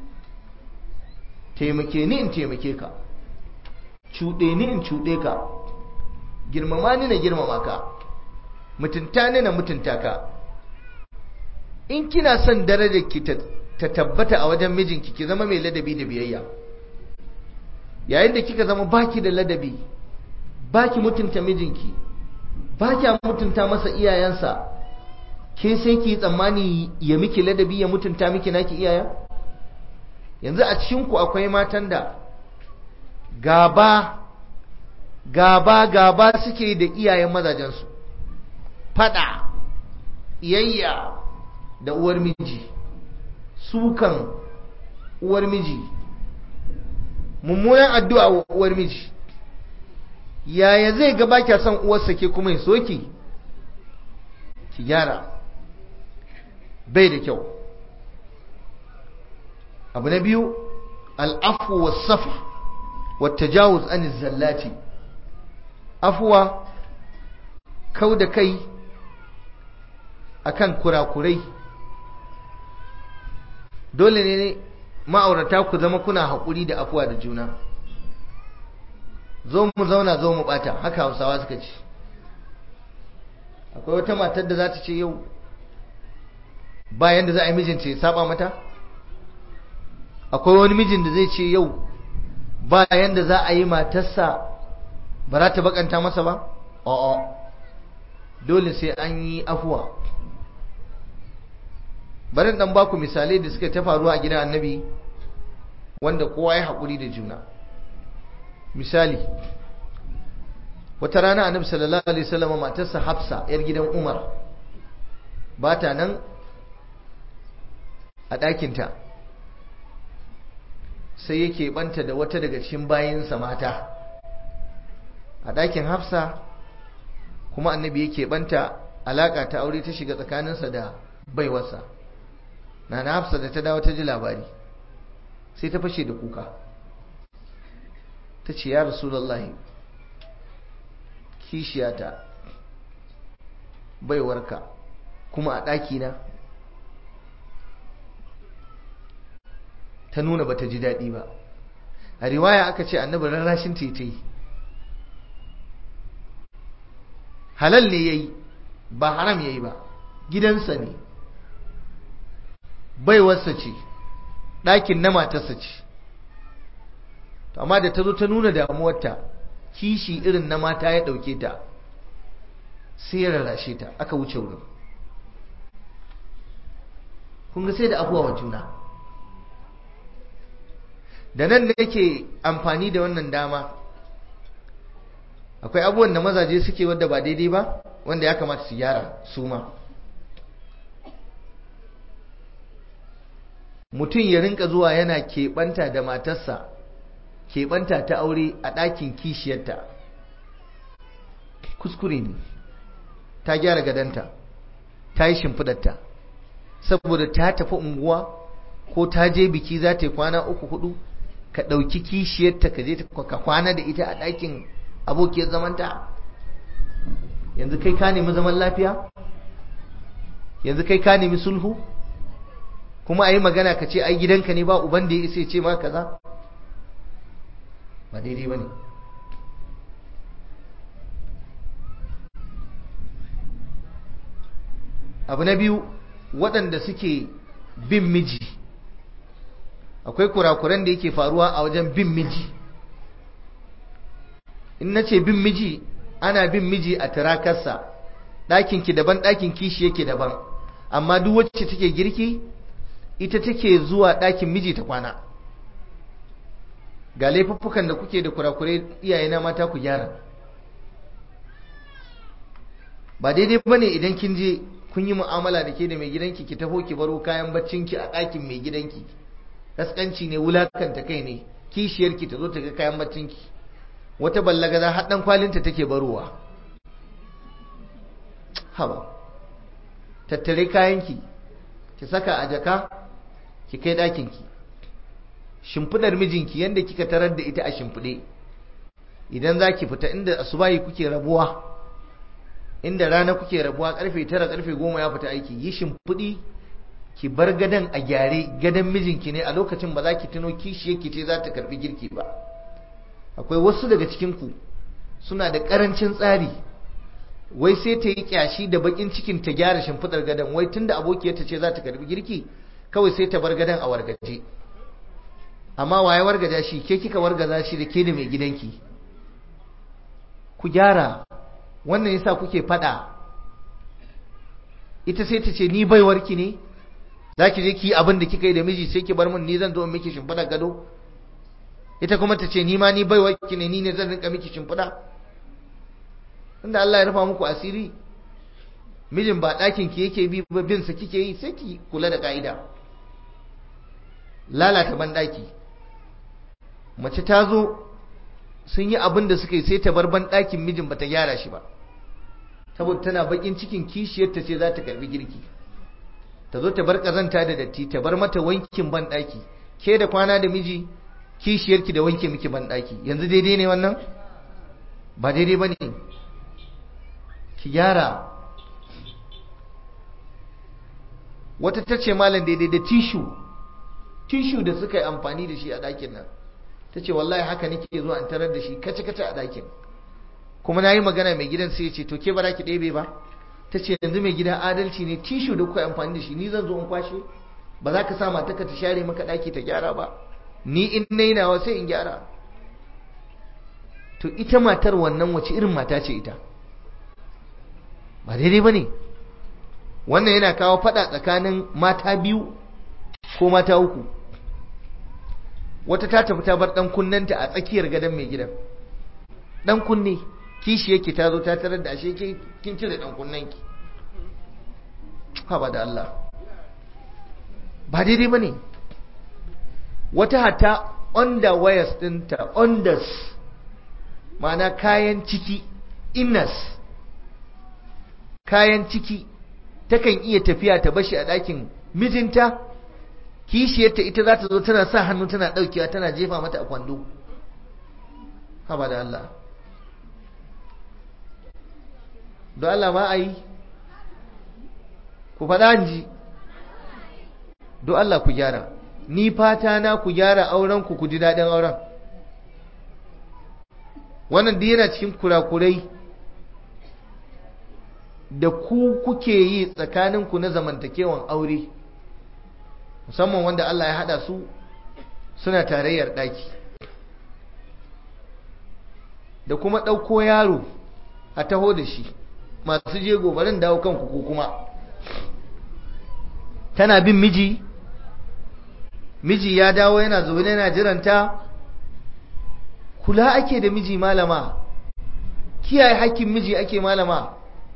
taimake ni in taimake ka cuɗe ni in cuɗe ka girmama ni na girmama ka mutunta ni na mutunta ka in kina son darajar ki ta tabbata a wajen mijinki ki zama mai ladabi da biyayya yayin da kika zama baki da ladabi baki mutunta mijinki baki mutunta masa iyayensa ke sai ki tsammani ya miki ladabi ya mutunta miki naki iyaya yanzu a cikin ku akwai matan da gaba gaba gaba suke da iyayen mazajensu fada iyayya da uwar miji sukan uwar miji mummunan addu'a wa uwar miji yaya zai ga baki son uwarsa ke kuma ya soki ki gyara bai da kyau abu na biyu al'afu wa safa wa tajawuz an zallati afuwa kau da kai akan kurakurai dole ne ma'aurata ku zama kuna haƙuri da afuwa da juna zo mu zauna zo mu bata haka hausawa suka ce akwai wata matar da za ta ce yau bayan da za a yi mijinta ya saba mata akwai wani mijin da zai ce yau bayan da za a yi matarsa ba za ta bakanta masa ba a'a dole sai an yi afuwa bari dan baku misalai da suka ta faruwa a gidan annabi wanda kowa ya haƙuri da juna misali wata rana annabi sallallahu alaihi wasallam matarsa hafsa yar gidan umar ba ta nan a ɗakinta sai yake banta da wata daga cikin bayinsa mata a ɗakin hafsa kuma annabi yake banta alaƙa ta aure ta shiga tsakaninsa da baiwarsa na na hafsa da ta dawo ta ji labari sai ta fashe da kuka ta ce ya rasulallahi kishiyata baiwarka kuma a ɗakina ta nuna bata ji daɗi ba a riwaya aka ce annabi rarrashin tete halal ne yayi ba haram yayi ba gidansa ne baiwarsa ce ɗakin na matarsa ce amma da ta zo ta nuna damuwarta kishi irin na mata ya ɗauke ta sai ya rarrashe ta aka wuce wurin kun ga sai da abuwa wa juna da nan da yake amfani da wannan dama akwai abubuwan da mazaje suke wadda ba daidai ba wanda ya kamata su gyara su ma mutum ya rinka zuwa yana keɓanta da matarsa keɓanta ta aure a ɗakin kishiyarta kuskure ne ta gyara gadanta ta yi shimfidarta saboda ta tafi unguwa ko ta je biki za ta yi kwana uku hudu ka ɗauki kishiyarta ka je ka kwana da ita a ɗakin abokiyar zamanta yanzu kai ka nemi zaman lafiya yanzu kai ka nemi sulhu kuma a yi magana ka ce ai gidanka ne ba uban da ya isa ce ma kaza ba daidai ba ne abu na biyu waɗanda suke bin miji akwai kurakuran da yake faruwa a wajen bin miji in na ce bin miji ana bin miji a turakarsa ɗakinki daban ɗakin kishi yake daban amma duk wacce take girki ita take zuwa ɗakin miji ta kwana ga laifuffukan da kuke da kurakurai iyayena mata ku gyara ba daidai ba ne idan kin je kun yi mu'amala da ke da mai gidanki ki taho ki baro kayan baccinki a ɗakin mai gidanki kaskanci ne wulakanta kai ne kishiyarki ta zo ta ga kayan baccinki wata ballagaza har dan kwalinta take barowa haba tattare kayanki ki saka a jaka ki kai ɗakinki shimfidar mijinki yadda kika tarar da ita a shimfide idan za ki fita inda asubahi kuke rabuwa inda rana kuke rabuwa karfe tara karfe goma ya fita aiki yi shimfidi ki bar gadon a gyare gadon mijinki ne a lokacin ba za ki tuno kishiyarki ce za ta karbi girki ba akwai wasu daga cikinku suna da karancin tsari wai sai ta yi kyashi da bakin cikin ta gyara shimfidar gadon wai tunda abokiyarta ce za ta karbi girki kawai sai ta bar gadon a wargaje amma waye wargaza shi ke kika wargaza shi da ke da mai gidanki ku gyara wannan yasa kuke fada ita sai ta ce ni baiwarki ne za ki je ki yi abin da kika yi da miji sai ki bar min ni zan zo miki shimfiɗa gado ita kuma ta ce ni ma ni baiwarki ne ni ne zan rinka miki shimfiɗa inda Allah ya rufa muku asiri mijin ba ɗakin ki yake bi ba bin sa kike yi sai ki kula da ka'ida lalata ban ɗaki mace ta zo sun yi abin da suka yi sai ta bar ban ɗakin mijin ba ta gyara shi ba saboda tana bakin cikin kishiyarta ce za ta karbi girki ta zo ta bar ƙazanta da datti ta bar mata wankin ban ɗaki ke da kwana da miji kishiyarki da wanke miki ban ɗaki yanzu daidai ne wannan ba daidai ba ne ki gyara wata ta ce malam daidai da tishu tishu da suka yi amfani da shi a ɗakin nan ta ce wallahi haka nake zuwa in tarar da shi kace-kace a ɗakin kuma na yi magana mai gidan sai ya ce to ke ba ki ɗebe ba ta ce yanzu mai gidan adalci ne tishu da kuka amfani da shi ni zan zo in kwashe ba za ka sa mataka ta share maka ɗaki ta gyara ba ni in na yi nawa sai in gyara to ita matar wannan wace irin mata ce ita ba daidai ba ne wannan yana kawo faɗa tsakanin mata biyu ko mata uku wata ta tafi ta bar dan kunnenta a tsakiyar gadon mai gidan dan kunne kishi yake ta zo ta tarar da ashe kin cire dan kunnen ki haba da Allah ba daidai bane wata hata underwears dinta unders ma'ana kayan ciki innas kayan ciki takan iya tafiya ta bashi a ɗakin mijinta kishiyarta ita za ta zo tana sa hannu tana ɗaukewa tana jefa mata a kwando haba da Allah don Allah ma a yi ku faɗa ji don Allah ku gyara ni fata na ku gyara auren ku ku ji daɗin auren wannan duk yana cikin kurakurai da ku kuke yi tsakaninku na zamantakewan aure musamman wanda Allah ya haɗa su suna tarayyar ɗaki da kuma ɗauko yaro a taho da shi masu je gobarin dawo kanku ko kuma tana bin miji miji ya dawo yana zaune yana jiranta kula ake da miji malama kiyaye hakkin miji ake malama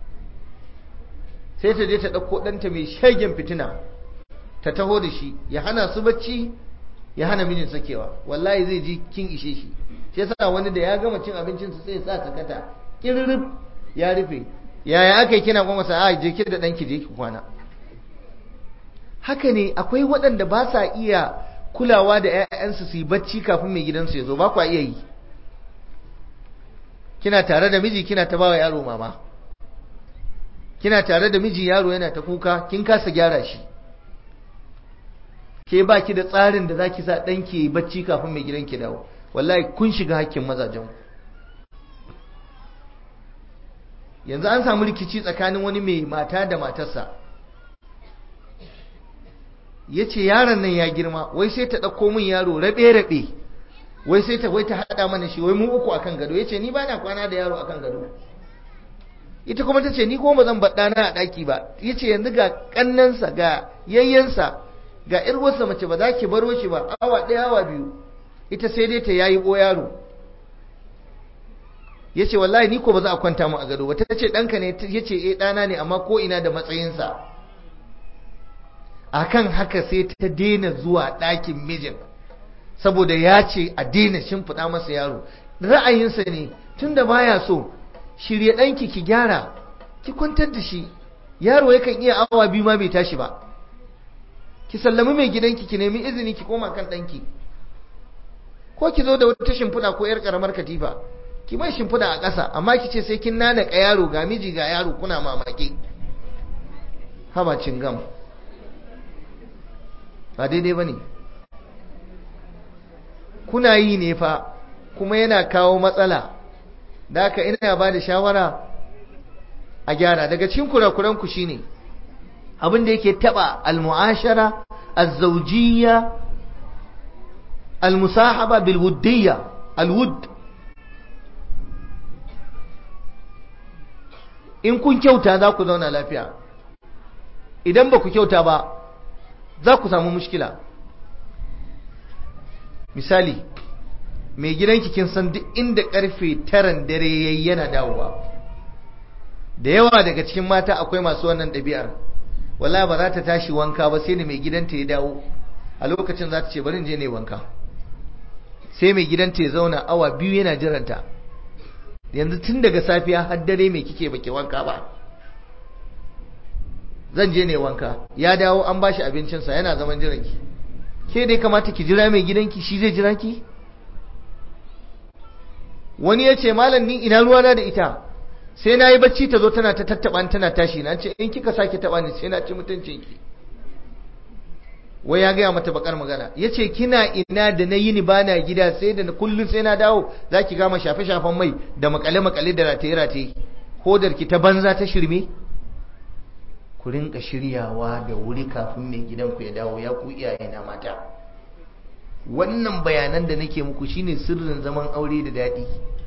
sai ta je ta ɗauko ɗanta mai shagen fitina ta taho da shi ya hana su bacci ya hana mijin sakewa wallahi zai ji kin ishe shi shi yasa wani da ya gama cin abincinsa sai ya sa sakata kirrif ya rufe yaya aka yi kina kuma sa a je ki da ɗanki je ki kwana haka ne akwai waɗanda ba sa iya kulawa da 'ya'yansu su yi bacci kafin mai gidansu ya zo ba kwa iya yi kina tare da miji kina ta bawa yaro mama kina tare da miji yaro yana ta kuka kin kasa gyara shi ke ba ki da tsarin da zaki sa ɗanki ya yi bacci kafin mai gidanki dawo wallahi kun shiga hakkin mazajen yanzu an samu rikici tsakanin wani mai mata da matarsa ya ce yaron nan ya girma wai sai ta ɗauko min yaro raɓe-raɓe wai sai ta wai ta haɗa mana shi wai mu uku akan gado ya ce ni ba na kwana da yaro akan gado ita kuma ta ce ni kuma ba zan baɗa na a ɗaki ba ya ce yanzu ga ƙannansa ga yayyansa ga ƴarwarsa mace ba za ki baro shi ba awa ɗaya awa biyu ita sai dai ta yayi ɓo yaro ya ce wallahi ni ko ba za a kwanta mu a gado ba ta ce ɗanka ne ya ce eh ɗana ne amma ko ina da matsayinsa akan haka sai ta daina zuwa ɗakin mijin saboda ya ce a daina shimfiɗa masa yaro ra'ayinsa ne tunda baya so shirye ɗanki ki gyara ki kwantar da shi yaro yakan iya awa biyu ma bai tashi ba ki sallami mai gidanki ki nemi izini ki koma kan ɗanki ko ki zo da wata shimfiɗa ko 'yar ƙaramar katifa ki mai shimfiɗa a ƙasa amma ki ce sai kin nanaka yaro ga miji ga yaro kuna mamaki haba gam. ba daidai ba ne kuna yi ne fa kuma yana kawo matsala da haka ina ba da shawara a gyara daga cikin kurakuranku shi ne abinda yake taba almu'ashara azzaujiya almusahaba bilwuddiyya alwud in kun kyauta za ku zauna lafiya idan ba ku kyauta ba za ku samu mushkila misali mai gidanki kin san duk inda karfe taran dare yayi yana dawowa da yawa daga cikin mata akwai masu wannan ɗabi'ar wala ba za ta tashi wanka ba sai da mai gidanta ya dawo a lokacin za ta ce bari je ne wanka sai mai gidanta ya zauna awa biyu yana jiranta yanzu tun daga safiya har dare mai kike baki wanka ba zan je ne wanka ya dawo an bashi abincinsa yana zaman jiranki ke dai kamata ki jira mai gidanki shi zai jira ki wani ya ce malam ni ina ruwana da ita sai na yi bacci ta zo tana ta tattaɓa tana tashi na ce in kika sake taɓa ni sai na ci mutuncinki wai ya gaya mata bakar magana ya ce kina ina da na yi ni bana gida sai da kullum sai na dawo za ki gama shafe-shafen mai da makale-makale da rataye-rataye hodar ki ta banza ta shirme ku rinka shiryawa da wuri kafin mai gidanku ya dawo ya ku iyaye na mata wannan bayanan da nake muku shine sirrin zaman aure da daɗi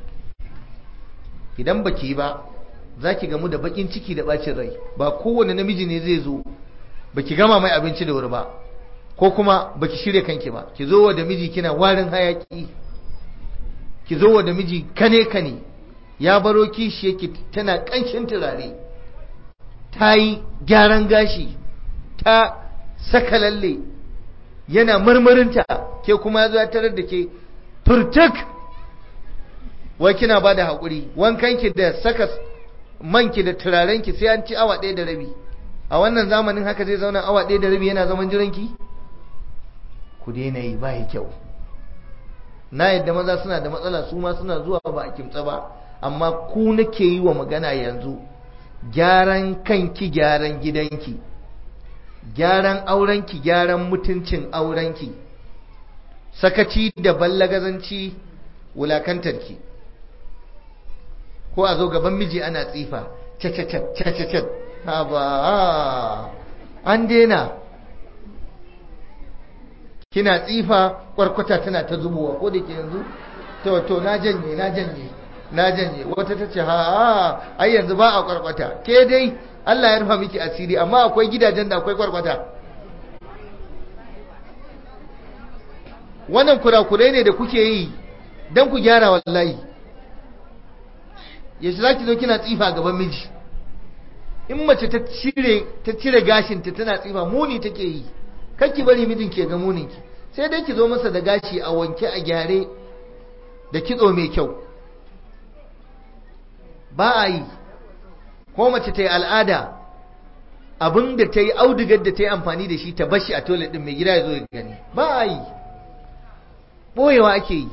idan baki ba za ki gamu da bakin ciki da bacin rai ba kowane namiji ne zai zo baki gama mai abinci da wuri ba ko kuma baki shirya kanki ba ki zo wa da miji kina warin hayaki ki zo wa da miji kane kane ya baro kishi yake tana ƙanshin turare ta yi gyaran gashi ta saka lalle yana marmarinta ke kuma ya zo ya tarar da ke turtuk wai kina ba da haƙuri wankanki da saka manki da turarenki sai an ci awa ɗaya da rabi a wannan zamanin haka zai zauna awa ɗaya da rabi yana zaman jiranki ku daina yi ba kyau na yadda maza suna da matsala su ma suna zuwa ba a kimtsa ba amma ku nake yi wa magana yanzu gyaran kanki gyaran gidanki gyaran aurenki gyaran mutuncin aurenki sakaci da ballagazanci wulakantarki ko a zo gaban miji ana tsifa cacacat ha ba an daina kina tsifa kwarkwata tana ta zubowa ko da ke yanzu to to na janye na janye na janye wata ta ce ha ai yanzu ba a kwarkwata ke dai Allah ya rufa miki asiri amma akwai gidajen da akwai kwarkwata wannan kurakurai ne da kuke yi don ku gyara wallahi yaushe za ki zo kina tsifa gaban miji in mace ta cire ta cire gashinta tana tsifa muni take yi ki bari mijin ke ga muninki sai dai ki zo masa da gashi a wanke a gyare da kitso mai kyau ba a yi ko mace ta yi al'ada abin da ta yi audigar da ta yi amfani da shi ta bashi a toilet din mai gida ya zo ya gani ba a yi ɓoyewa ake yi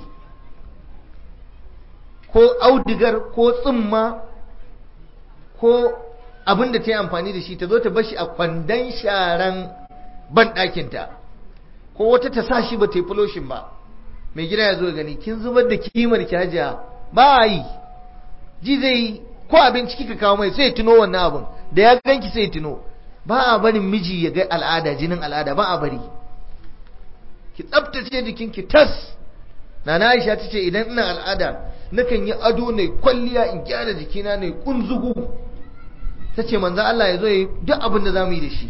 ko audigar ko tsumma ko abin da ta yi amfani da shi ta zo ta bashi a kwandon sharan banɗakinta ko wata ta sa shi ba ta yi fuloshin ba mai gida ya zo ya gani kin zubar da kimar ki hajiya ba a yi ji zai yi ko abinci kika kawo mai sai tuno wannan abin da ya ganki sai tuno ba a barin miji ya ga al'ada jinin al'ada ba a bari ki tsaftace jikinki tas nana Aisha tace idan ina al'ada nakan yi ado ne kwalliya in gyara jikina ne kunzugu tace manzo Allah ya zo yi duk abin da zamu yi da shi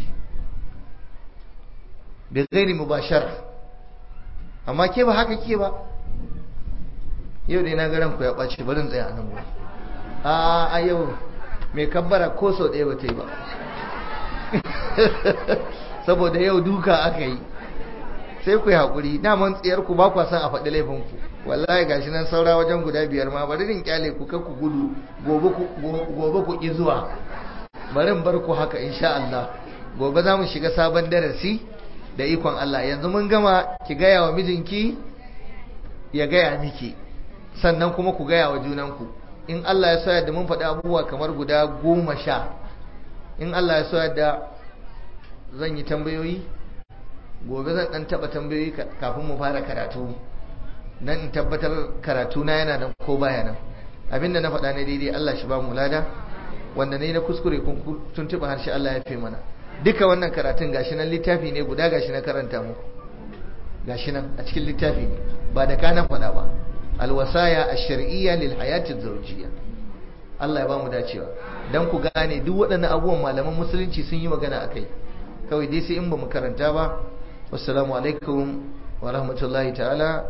bi ghairi mubashara amma ke ba haka ke ba yau dai na ga ranku ya ɓaci barin tsaya a nan gurin a a yau mai kabbara ko sau ɗaya ba ta yi ba saboda yau duka aka yi sai ku yi haƙuri daman tsiyarku ba kwa son a faɗi laifinku wallahi gashi nan saura wajen guda biyar ma bari in kyale ku ku gudu gobe ku ƙi zuwa bari in bar ku haka insha Allah gobe za mu shiga sabon darasi da ikon Allah yanzu mun gama ki gaya wa mijinki ya gaya miki sannan kuma ku gaya wa junanku in Allah ya so yadda mun faɗi abubuwa kamar guda goma sha in Allah ya so yadda zan yi tambayoyi gobe zan ɗan taɓa tambayoyi kafin mu fara karatu nan in tabbatar karatu na yana nan ko baya nan abinda na faɗa ne daidai Allah shi ba mu lada wanda ne na kuskure kun tuntuɓa harshe Allah ya fi mana duka wannan karatun gashi nan littafi ne guda gashi na karanta muku gashi nan a cikin littafi ne ba da kana faɗa ba alwasaya ash-shar'iyya lil hayati zawjiyya Allah ya ba mu dacewa dan ku gane duk waɗannan abubuwan malaman musulunci sun yi magana akai kawai dai sai in ba mu karanta ba wassalamu alaikum wa rahmatullahi ta'ala